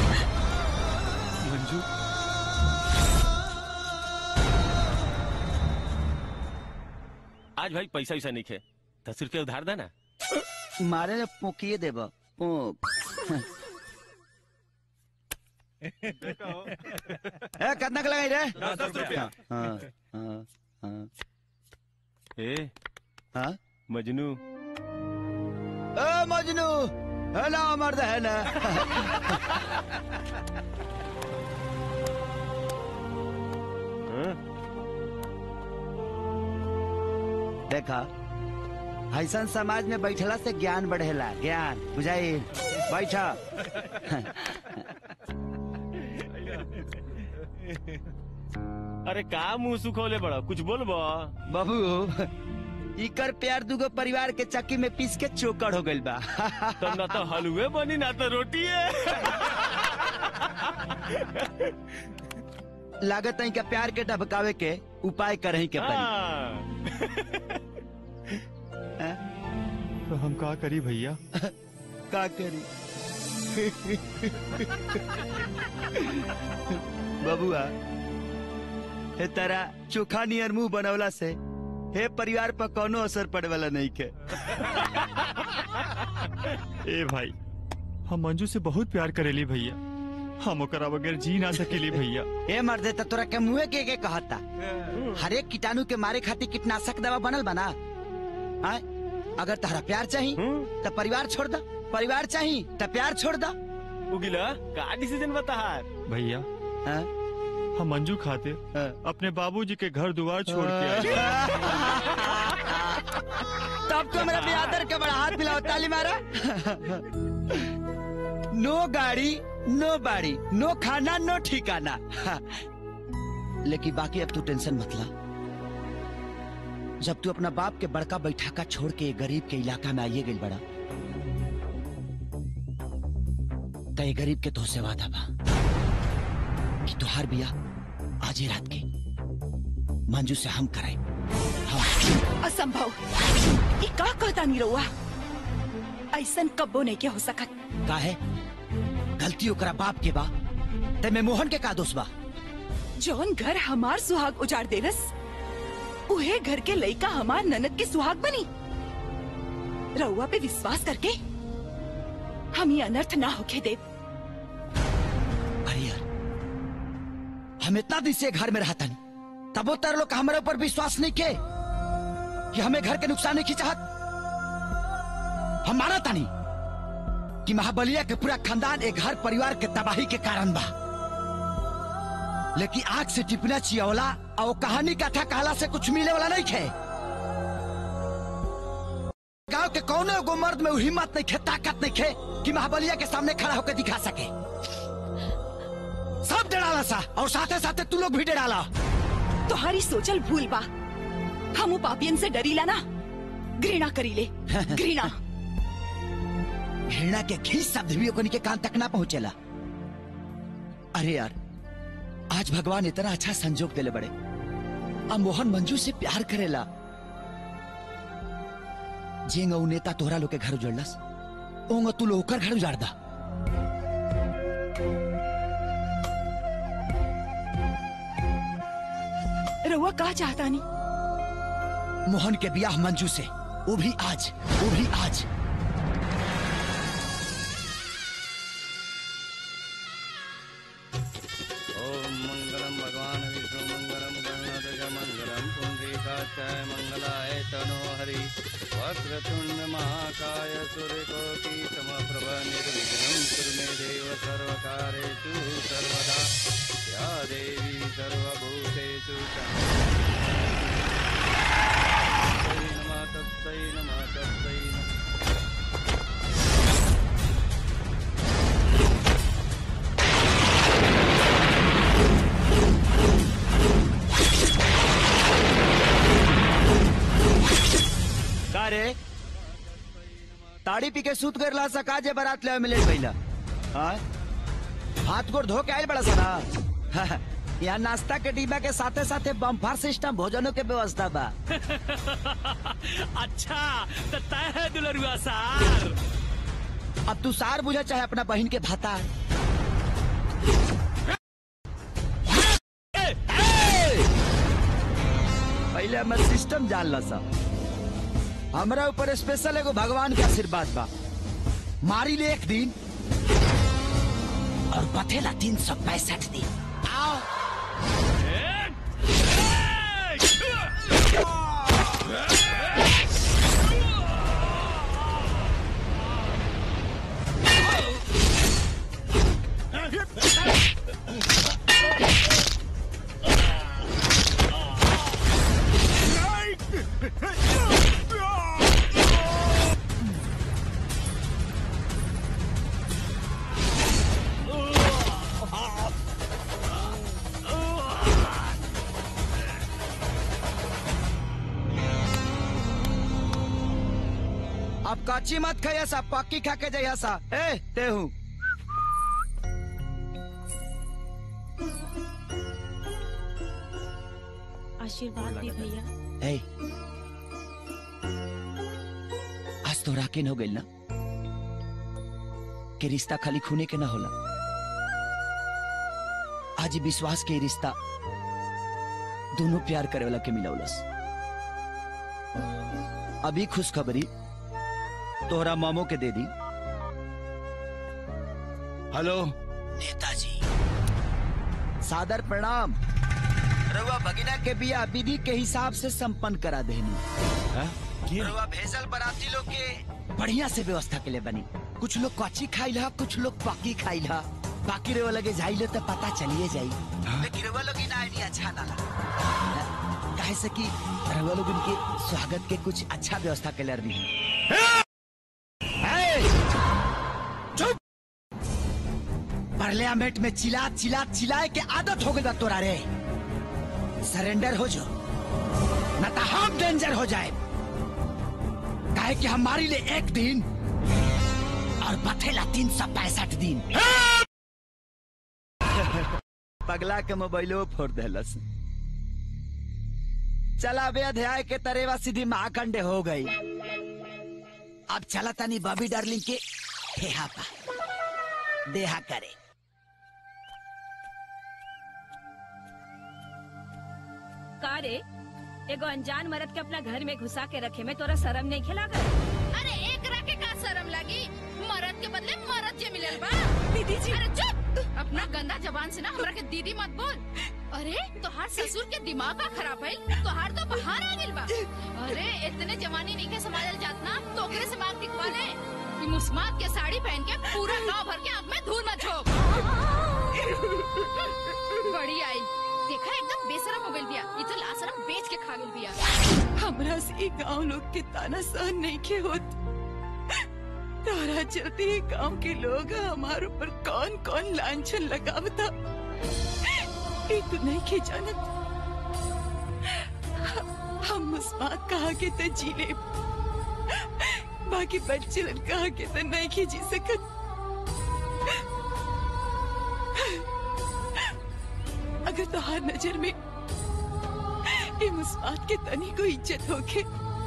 मंजू आज भाई पैसा वैसा नहीं खे दस रुपया उधार देना मारे ने पोकिए देब पोक ए कितना के लगाई रे दस- दस रुपया। हाँ हाँ हाँ ए हाँ मजनू ए मजनू है ना मर्द है ना देखा ऐसा समाज में बैठला से ज्ञान बढ़ेला ज्ञान बुझाई बैठा अरे का मुंह सुखोले बड़ा कुछ बोलबो बाबू इकर प्यार दुगो परिवार के चक्की में पीस के चोकर हो गइल बा तो ना तो हलवे बनी ना तो रोटी है लागत है का प्यार के ढबकावे के उपाय करही के पड़ी तो हम का करी भैया का करी बबुआ हे तारा चोखा नियर मुंह बनवला से हे परिवार पर कोनो असर पड़े वाला नहीं के ए भाई हम मंजू से बहुत प्यार करेली भैया हम ओकरा बगैर जी ना सकेली भैया ए मर्दे त तोरा के मुंहे के के कहता हर एक कीटाणु के मारे खातिर कीटनाशक दवा बनल बना आय अगर तहरा प्यार चाही तो परिवार छोड़ दा परिवार चाही तो प्यार छोड़ दा उगिला का डिसीजन बता भैया हम मंजू खातिर अपने बाबूजी के घर द्वार छोड़ के आए तब तो मेरा बियादर के बड़ा हाथ मिलाओ ताली मारा नो गाड़ी नो बाड़ी नो खाना नो ठिकाना लेकिन बाकी अब तू टेंशन मत ला जब तू अपना बाप के बड़का बैठाका छोड़ के गरीब के इलाका में आइए गई बड़ा तय गरीब के तो से वादा बा कि तुहार बिया आज ही रात के मंजू से हम कराए असंभव ये का कहता नहीं रहुआ ऐसन कब्बो नहीं क्या हो सकत का है गलती ओकरा बाप के बा ते में मोहन के का दोष बा जौन घर हमार सुहाग उजाड़ देलस उहे घर के लइका हमार ननद के सुहाग बनी रउआ पे विश्वास करके हम ये अनर्थ ना होके दे अरे यार हम इतना दिन से घर में रहता नहीं तब वो तेरे लोग का हमारे ऊपर विश्वास नहीं के कि हमें घर के नुकसान नहीं की चाहत हम माना था नहीं कि महाबलिया के पूरा खानदान एक घर परिवार के तबाही के कारण बा लेकिन आग से टिपना चियवला और वो कहानी कथा कहला से कुछ मिले वाला नहीं खे गांव के कौन एगो मर्द में वो हिम्मत नहीं खे ताकत नहीं खे कि महाबलिया के सामने खड़ा होकर दिखा सके सब डराला सा और साथे साथे तू लोग भी डराला तुम्हारी सोचल भूल बा हम वो पापियन से डरीला ना घृणा करीले घृणा घृणा के घी शब्द भी ओकनी के कान तक ना पहुंचेला अरे यार आज भगवान इतना अच्छा संजोग देले बड़े अब मोहन मंजू से प्यार करेला जेंग ऊ नेता तोहरा लोग के घर उजड़लस ओंग तू लोग ओकर घर उजाड़ दा रउआ का चाहता नहीं मोहन के ब्याह मंजू से वो भी आज वो भी आज ओम मंगलम भगवान विष्णु मंगलम गणनाथ मंगलम पुंडरीकाक्षाय मंगलाय तनो हरि वक्रतुंड महाकाय सूर्यकोटि समप्रभ निर्विघ्नं कुरु मे देव सर्वकारेषु सर्वदा या देवी सर्वभूतेषु तस्मै नमः तस्मै नमः तस्मै नमः का रे ताड़ी पी के सूत कर ला सका जे बारात ले मिले पहिला हाँ हाथ गोड़ धो के आयल बड़ा सारा यहाँ नाश्ता के डिब्बा के साथे साथे बम्फार सिस्टम भोजनों के व्यवस्था बा अच्छा तो तय है दुलरुआ सार अब तू सार बुझा चाहे अपना बहन के भाता पहले हमर सिस्टम जान ला सा हमरा ऊपर स्पेशल एगो भगवान के आशीर्वाद बा मारी ले एक दिन और बथेला तीन सौ पैंसठ दिन आओ अब काची मत खाइया सा पक्की खा के जाइया सा ए ते हूँ आशीर्वाद दी भैया ए आज तो राकिन हो गइल ना कि रिश्ता खाली खूने के ना होला आज ई विश्वास के ई रिश्ता दोनों प्यार करे वाला के मिलौलस अभी खुशखबरी तोहरा मामो के दे दी हेलो नेताजी सादर प्रणाम रउआ भगिना के बिया विधि के हिसाब से संपन्न करा देनी रउआ भेजल बराती लोग के बढ़िया से व्यवस्था के लिए बनी कुछ लोग कच्ची खाइल हा कुछ लोग पक्की खाइल हा बाकी रउआ लगे जाइले तो पता चलिए जाई लेकिन रउआ लोग ना आइडिया अच्छा ना लगा काहे से कि रउआ लोग उनके स्वागत के कुछ अच्छा व्यवस्था कैलर भी चुप पार्लियामेंट में चिल्ला चिल्ला चिल्लाए के आदत हो गई बा तोरा रे सरेंडर हो जो न तो हम डेंजर हो जाए काहे कि हमारी लिए एक दिन और बथेला तीन सौ पैंसठ दिन पगला के मोबाइलो फोड़ देलस चला बे अध्याय के तरेवा सीधी महाखंडे हो गई अब चला तनी बॉबी डार्लिंग के ठेहा पा देहा करे का रे एगो अनजान मर्द के अपना घर में घुसा के रखे में तोरा शर्म नहीं खिला कर अरे एक के का शर्म लगी मरद के बदले मरद जे मिलल बा दीदी जी अरे चुप अपना गंदा जबान से ना हमरा के दीदी मत बोल अरे तोहार ससुर के दिमाग का खराब है तोहार तो बाहर आ गेल बा अरे इतने जवानी नहीं के संभालल जात ना तो ओकरे से मांग टिकवा ले कि मुस्मात के साड़ी पहन के पूरा गांव भर के आंख में धूल मत झोंक बड़ी आई देखा एकदम बेशरम हो गइल बिया ये तो लाशरम बेच के खा गेल बिया हमरा से गांव लोग के ताना सहन नहीं के होत तारा चलते ही गांव के लोग हमारे ऊपर कौन कौन लांछन लगावता ये तो नहीं के जानत हम मुस्मात कहा के तो जी ले बाकी बच्चे कहा के तो नहीं के जी सकत अगर तोहार नजर में ये मुस्कान के तनी को इज्जत होके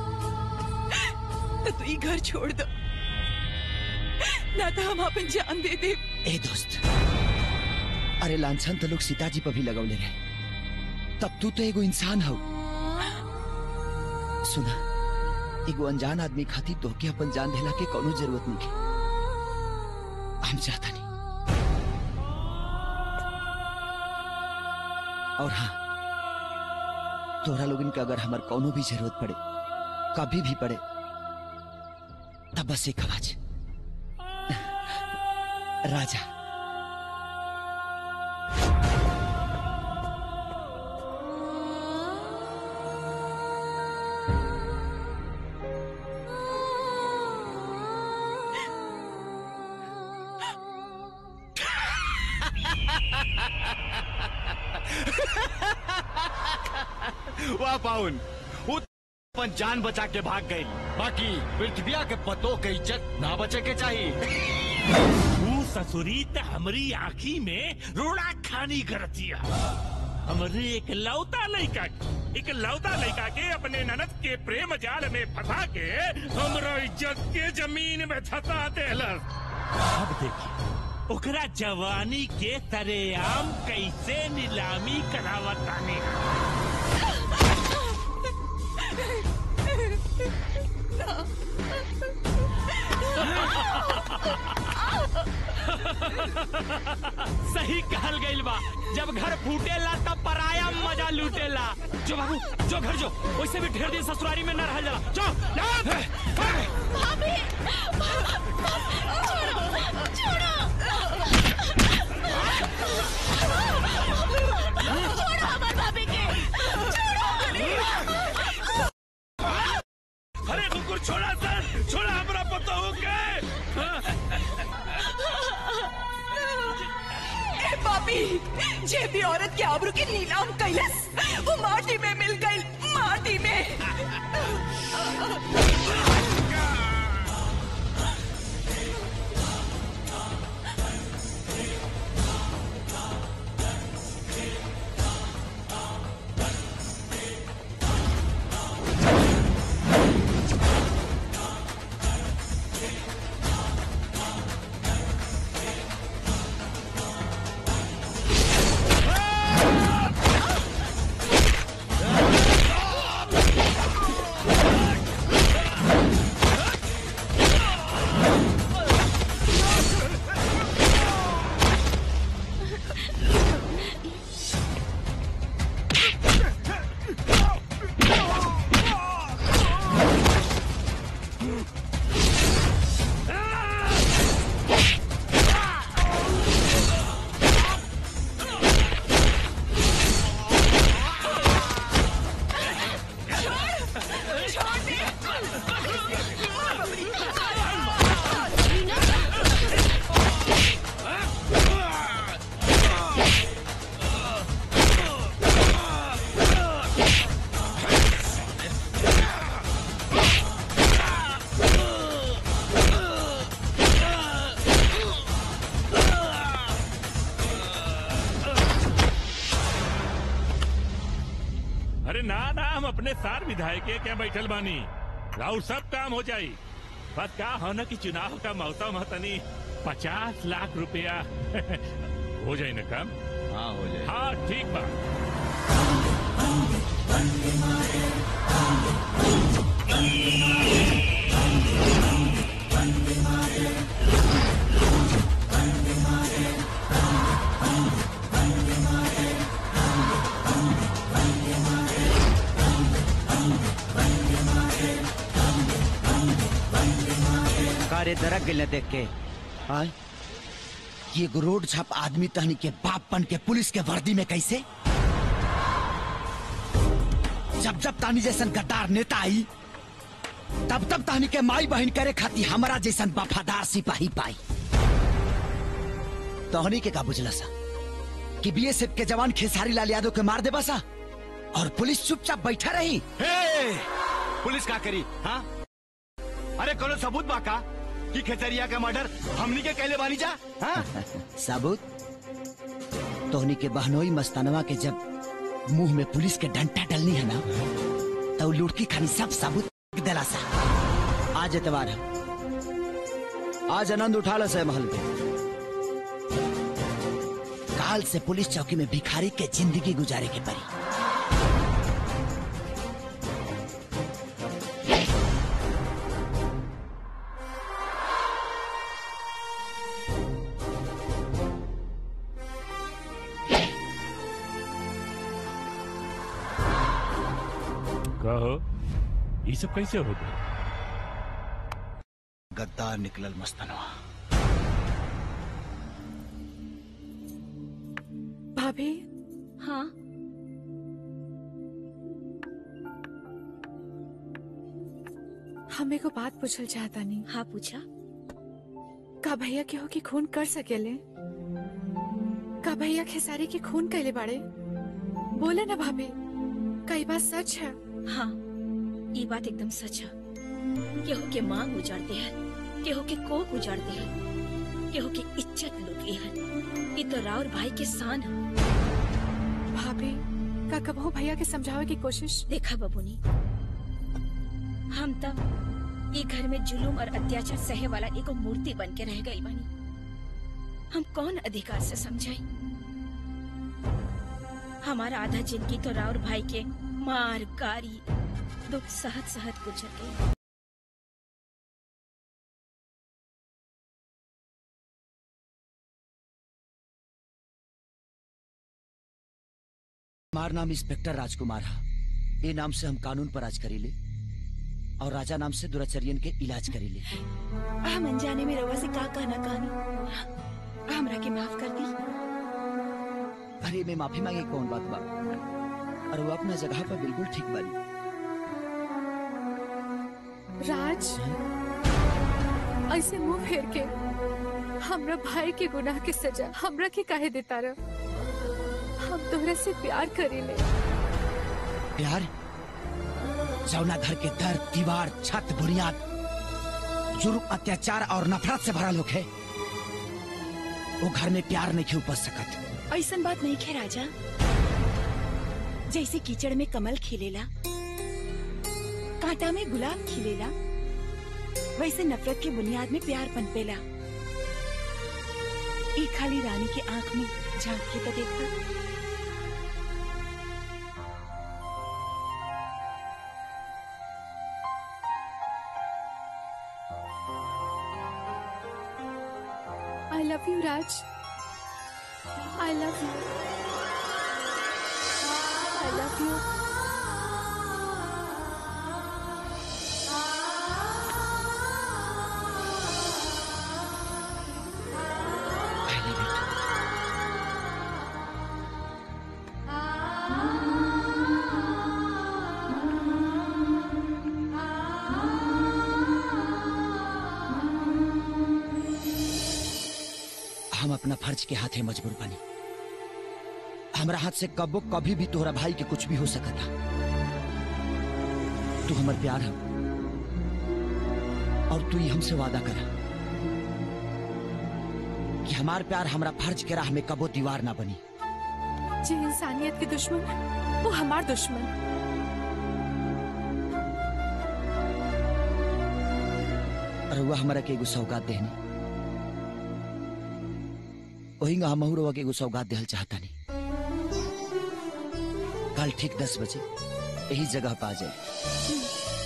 तो तू ये घर छोड़ दो ना तो हम अपन जान दे दे ए दोस्त अरे लांछन तो लोग सीताजी पर भी लगौले रहे तब तू तो एगो इंसान हो सुना एगो अनजान आदमी खातिर तोहके अपन जान देला के कोनो जरूरत नहीं है हम चाहता नहीं और हाँ तोहरा लोगन के अगर हमार कोनो भी जरूरत पड़े कभी भी पड़े तब बस एक आवाज राजा वाह पाउन वो अपन जान बचा के भाग गई बाकी पृथ्विया के पतों के इज्जत ना बचे के चाहिए तू ससुरी त हमरी आँखी में रोड़ा खानी करतिया हमरे एक लौता लड़का एक लौता लड़का के अपने ननद के प्रेम जाल में फंसा के हमरा इज्जत के जमीन में धसा देलस अब देखिए ओकरा जवानी के तरेआम कैसे नीलामी करावतानी सही कहल गइल बा जब घर फूटेला तब पराया मजा लूटेला जो बाबू जो घर जो वैसे भी ढेर दिन ससुरारी में न रह जाला जो भाभी छोड़ो छोड़ो छोड़ो हमार भाभी के अरे कुकुर छोड़ा सर छोड़ा हमरा पता हो गए ए पापी जे भी औरत के आबरू के नीलाम कैलस वो माटी में मिल गई माटी में अरे ना ना हम अपने सार विधायक के क्या बैठल बानी राउर सब काम हो जाई बस का हो न कि चुनाव का मौसम है तनी पचास लाख रुपया हो जाए ना काम हाँ हो जाए हाँ ठीक बा कारे दरक गिल देख के आय ये एगो रोड छाप आदमी तहनी के बाप बन के पुलिस के वर्दी में कैसे जब जब तानी जैसन गद्दार नेता आई तब तब तानी के माई बहन करे खाती हमारा जैसन वफादार सिपाही पाई तोहनी के का बुझला सा कि बीएसएफ के जवान खेसारी लाल यादव के मार देबा सा और पुलिस चुपचाप बैठा रही हे! पुलिस का करी हाँ अरे कोनो सबूत बा का कि खेतरिया का मर्डर हमनी के कहले बानी जा हाँ? साबुत तोहनी के बहनोई मस्तानवा के जब मुंह में पुलिस के डंटा डलनी है ना तो लुड़की खानी सब साबुत दिला सा आज एतवार है आज आनंद उठा लो से महल के काल से पुलिस चौकी में भिखारी के जिंदगी गुजारे के परी कहो ये सब कैसे हो गए गद्दार निकलल मस्तानवा भाभी हाँ हमें को बात पूछल चाहता नहीं हाँ पूछा का भैया केहू की खून कर सकेले का भैया खेसारी की खून कैले बाड़े बोले ना भाभी कई बात सच है हाँ ये बात एकदम सच है केहू के मांग उजाड़ते हैं केहू के कोख उजाड़ते हैं केहू की इज्जत लुटी है ये तो राउर भाई के शान है भाभी का कबहू भैया के समझावे की कोशिश देखा बबुनी हम तब ये घर में जुलूम और अत्याचार सहे वाला एगो मूर्ति बन के रह गई बनी हम कौन अधिकार से समझाई हमारा आधा जिंदगी तो राउर भाई के मार गारी दुख सहत सहत गुजर गई हमार नाम इंस्पेक्टर राजकुमार है ये नाम से हम कानून पर राज करीले और राजा नाम से दुराचर्यन के इलाज करीले हम अनजाने में रवा से का कहना कहानी हमरा के माफ कर दी अरे मैं माफी मांगे कौन बात बा और वो अपना जगह पर बिल्कुल ठीक बानी राज ऐसे मुंह फेर के हमरा भाई के गुनाह के सजा हमरा के काहे देता रह हम तोहरा से प्यार करीले प्यार जौना घर के दर दीवार छत बुनियाद जुर्म अत्याचार और नफरत से भरा लोग है वो घर में प्यार नहीं क्यों उपज सकत ऐसन बात नहीं खे राजा जैसे कीचड़ में कमल खिलेला कांटा में गुलाब खिलेला वैसे नफरत के बुनियाद में प्यार पनपेला एक खाली रानी के आंख में झांक के तो देखा I love you Raj I love you I love you हम अपना फर्ज के हाथे मजबूर बनी हमरा हाथ से कबो कभी भी तोहरा भाई के कुछ भी हो सकता तू हमर प्यार है और तू ही हमसे वादा करा कि हमार प्यार हमरा फर्ज के राह में कबो दीवार ना बनी जे इंसानियत के दुश्मन वो हमार दुश्मन रउआ हमरा के एगो सौगात देहनी वही हम रउआ के एगो सौगात देहल चाहतानी कल ठीक दस बजे यही जगह पे आ जाए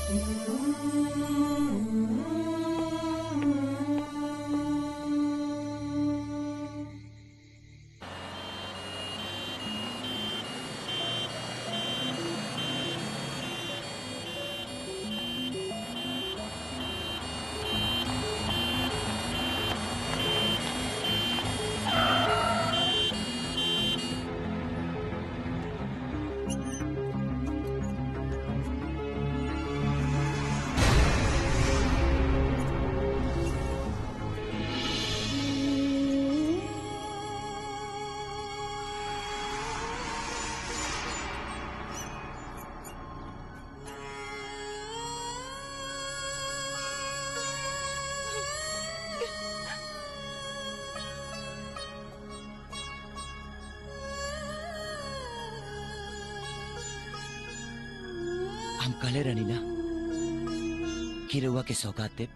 हम कहले रहनी ना कि रउआ के सौगात दे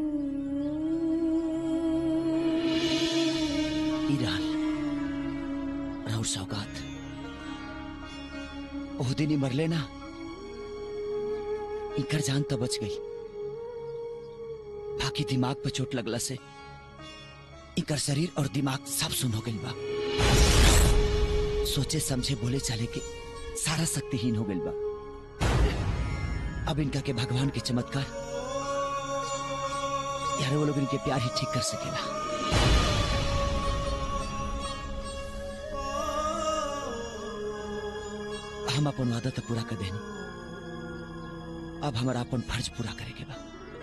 ई रहल राउर सौगात ओह दिन ही मरले ना इनकर जान तो बच गई बाकी दिमाग पे चोट लगला से इनकर शरीर और दिमाग सब सुन हो गई बा सोचे समझे बोले चले के सारा शक्तिहीन हो गई बा अब इनका के भगवान के चमत्कार यार वो लोग इनके प्यार ही ठीक कर सकेला हम अपन वादा तो पूरा कर देनी अब हमारा अपन फर्ज पूरा करे के बा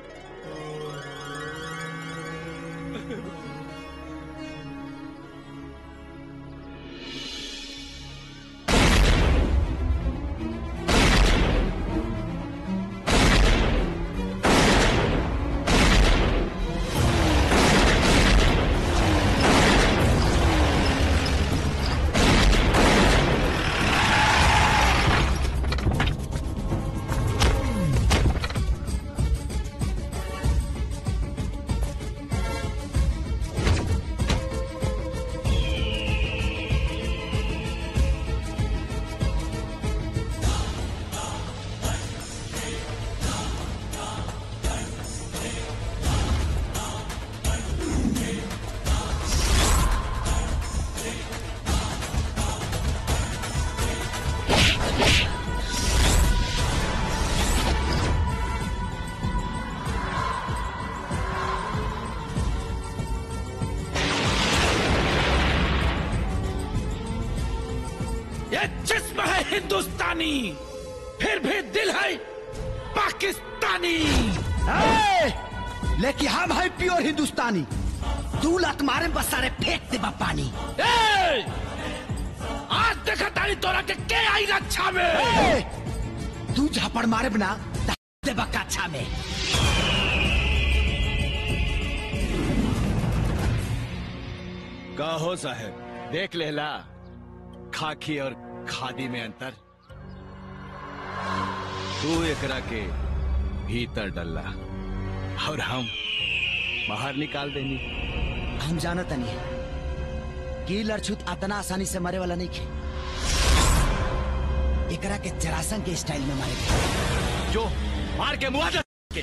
ये जिस्म है हिंदुस्तानी फिर भी दिल है पाकिस्तानी ए! लेकिन हम है प्योर हिंदुस्तानी तू लत मारे में बस सारे फेंक दे बा पानी ए! आज देखा तारी तोरा के के आई रक्षा में ए! तू झापड़ मारे बिना दे बा काछा में का हो साहब देख लेला खाकी और खादी में अंतर तू एकरा के भीतर डल्ला और हम बाहर निकाल देनी हम जानत नहीं कि लड़छुत अतना आसानी से मरे वाला नहीं खे एकरा के जरासन के स्टाइल में मारे जो मार के मुआवजा के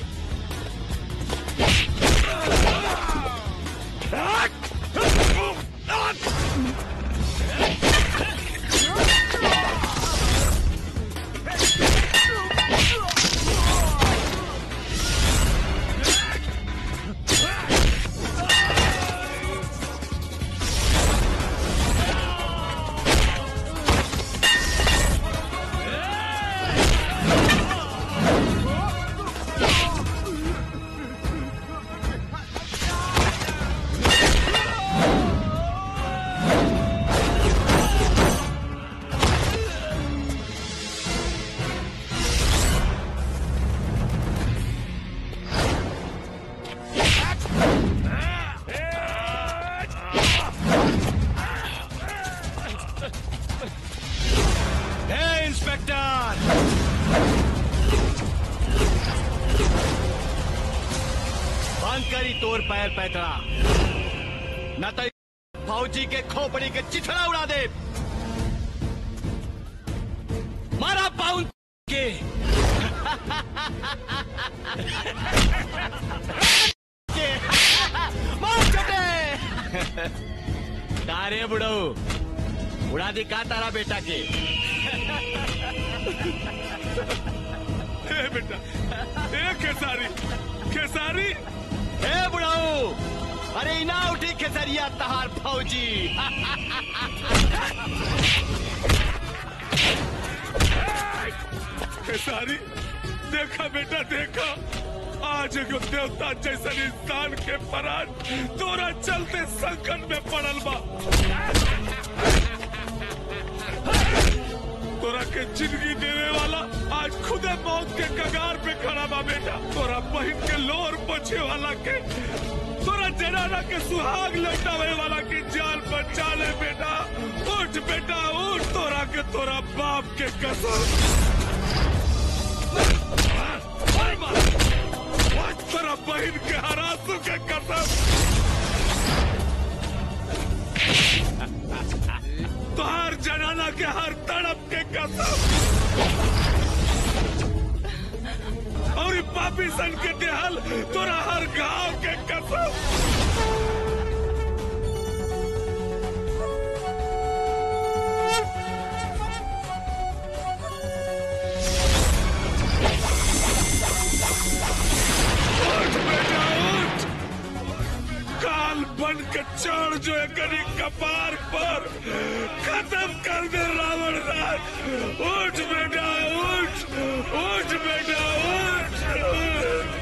ए! बंद करी तोर पैर पैतरा न तो फौजी के खोपड़ी के चिथड़ा उड़ा दे मारा पाउन के के मार चटे तारे बुढ़ऊ उड़ा दी का तारा बेटा के ए बेटा ए खेसारी खेसारी ए बुढ़ऊ अरे इना उठी खेसरिया तहार फौजी खेसारी देखा बेटा देखा आज एगो देवता जैसन इंसान के परान तोरा चलते संकट में पड़ल बा तोरा के जिंदगी देने वाला आज खुदे मौत के कगार पे खड़ा बा बेटा तोरा बहन के लोर पोछे वाला के तोरा जनाना के सुहाग लौटावे वाला की जान बचा ले बेटा उठ बेटा उठ तोरा के तोरा बाप के कसम तेरा बहन के हरासू के कसम तोहार जनाना के हर तड़प के कसम और ई पापी सन के देहल तोरा हर गांव के कसम उठ बेटा उठ काल बन के चढ़ जो एकरी कपार पर खत्म कर दे रावण राज उठ बेटा उठ उठ बेटा उठ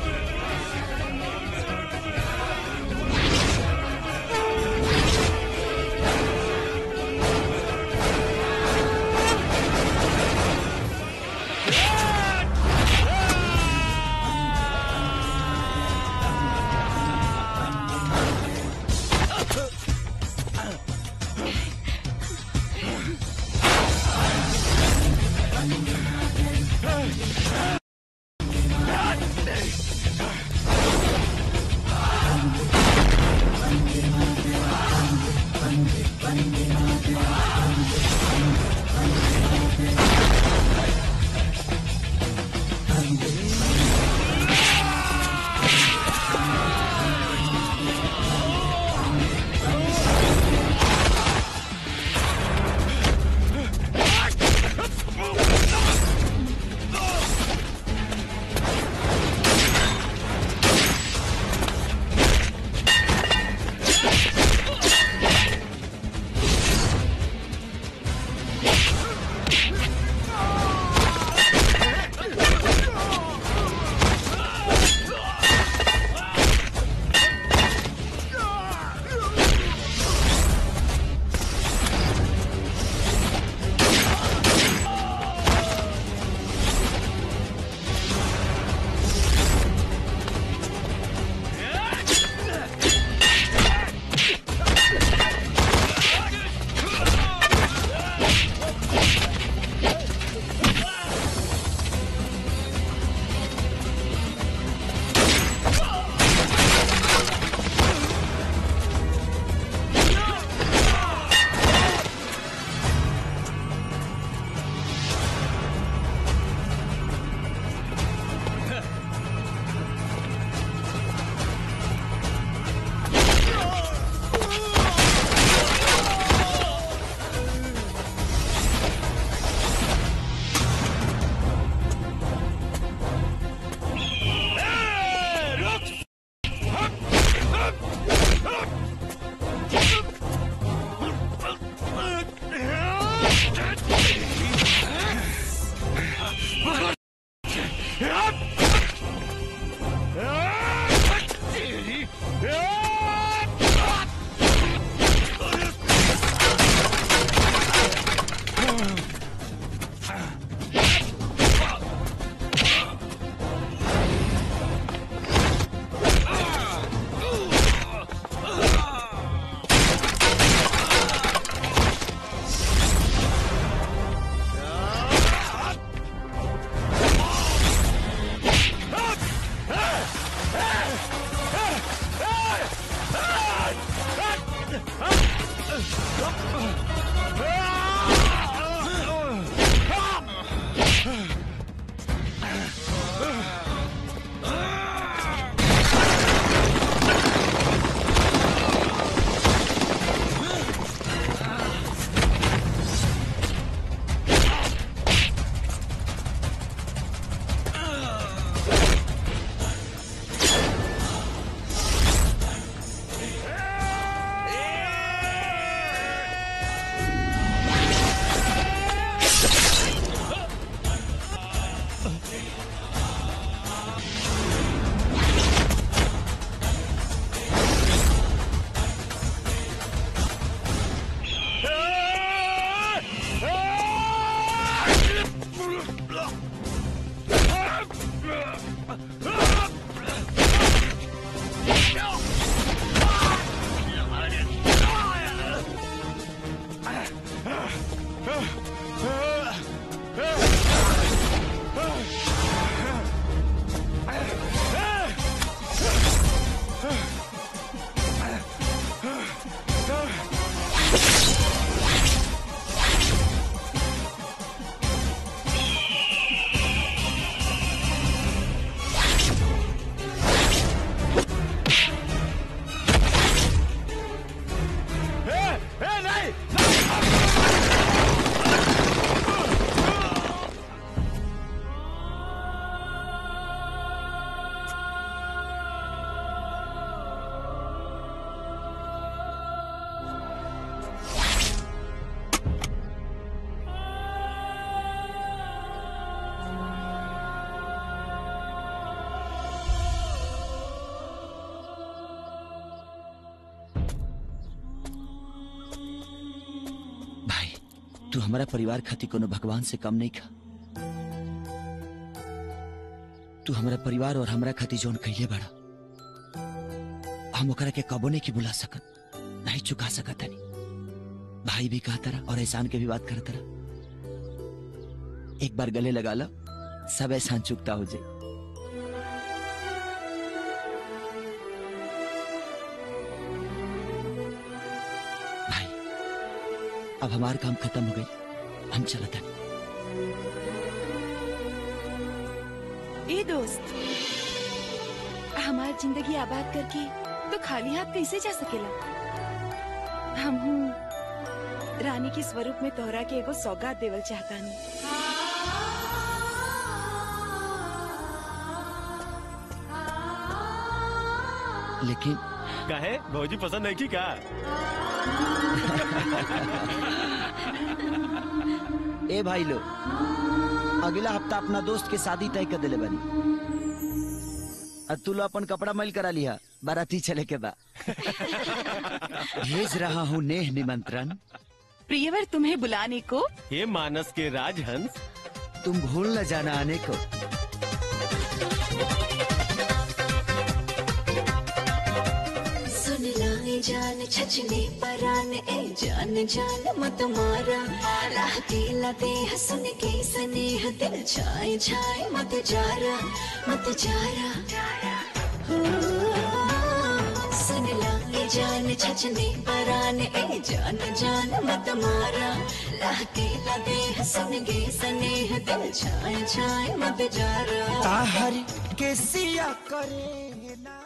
तू हमारा परिवार खातिर कोनो भगवान से कम नहीं खा तू हमारा परिवार और हमरा खातिर जोन कहिए बड़ा हम ओकरा के कबो नहीं की बुला सकत नहीं चुका सकत हनी भाई भी कहा तरह और एहसान के भी बात कर तरह एक बार गले लगा लो सब एहसान चुकता हो जाए भाई अब हमारा काम खत्म हो गई हम चलते हैं ए दोस्त हमार जिंदगी आबाद करके तो खाली हाथ कैसे जा सकेला हम रानी के स्वरूप में तोहरा के एगो सौगात देवल चाहतानी लेकिन कहे भौजी पसंद नहीं की का ए भाई लो अगला हफ्ता अपना दोस्त के शादी तय कर दिले बनी और तू लो अपन कपड़ा मैल करा लिया बाराती चले के बा भेज रहा हूँ नेह निमंत्रण प्रियवर तुम्हें बुलाने को हे मानस के राजहंस तुम भूल न जाना आने को सुन लाए जान छचने परान ए जान जान मत मारा राह दिला दे हसन के स्नेह दिल छाए छाए मत जारा मत जारा हो, सुन लाए जान छचने परान ए जान जान मत मारा राह दिला दे हसन के स्नेह दिल छाए छाए मत जारा आहर के सिया करेंगे ना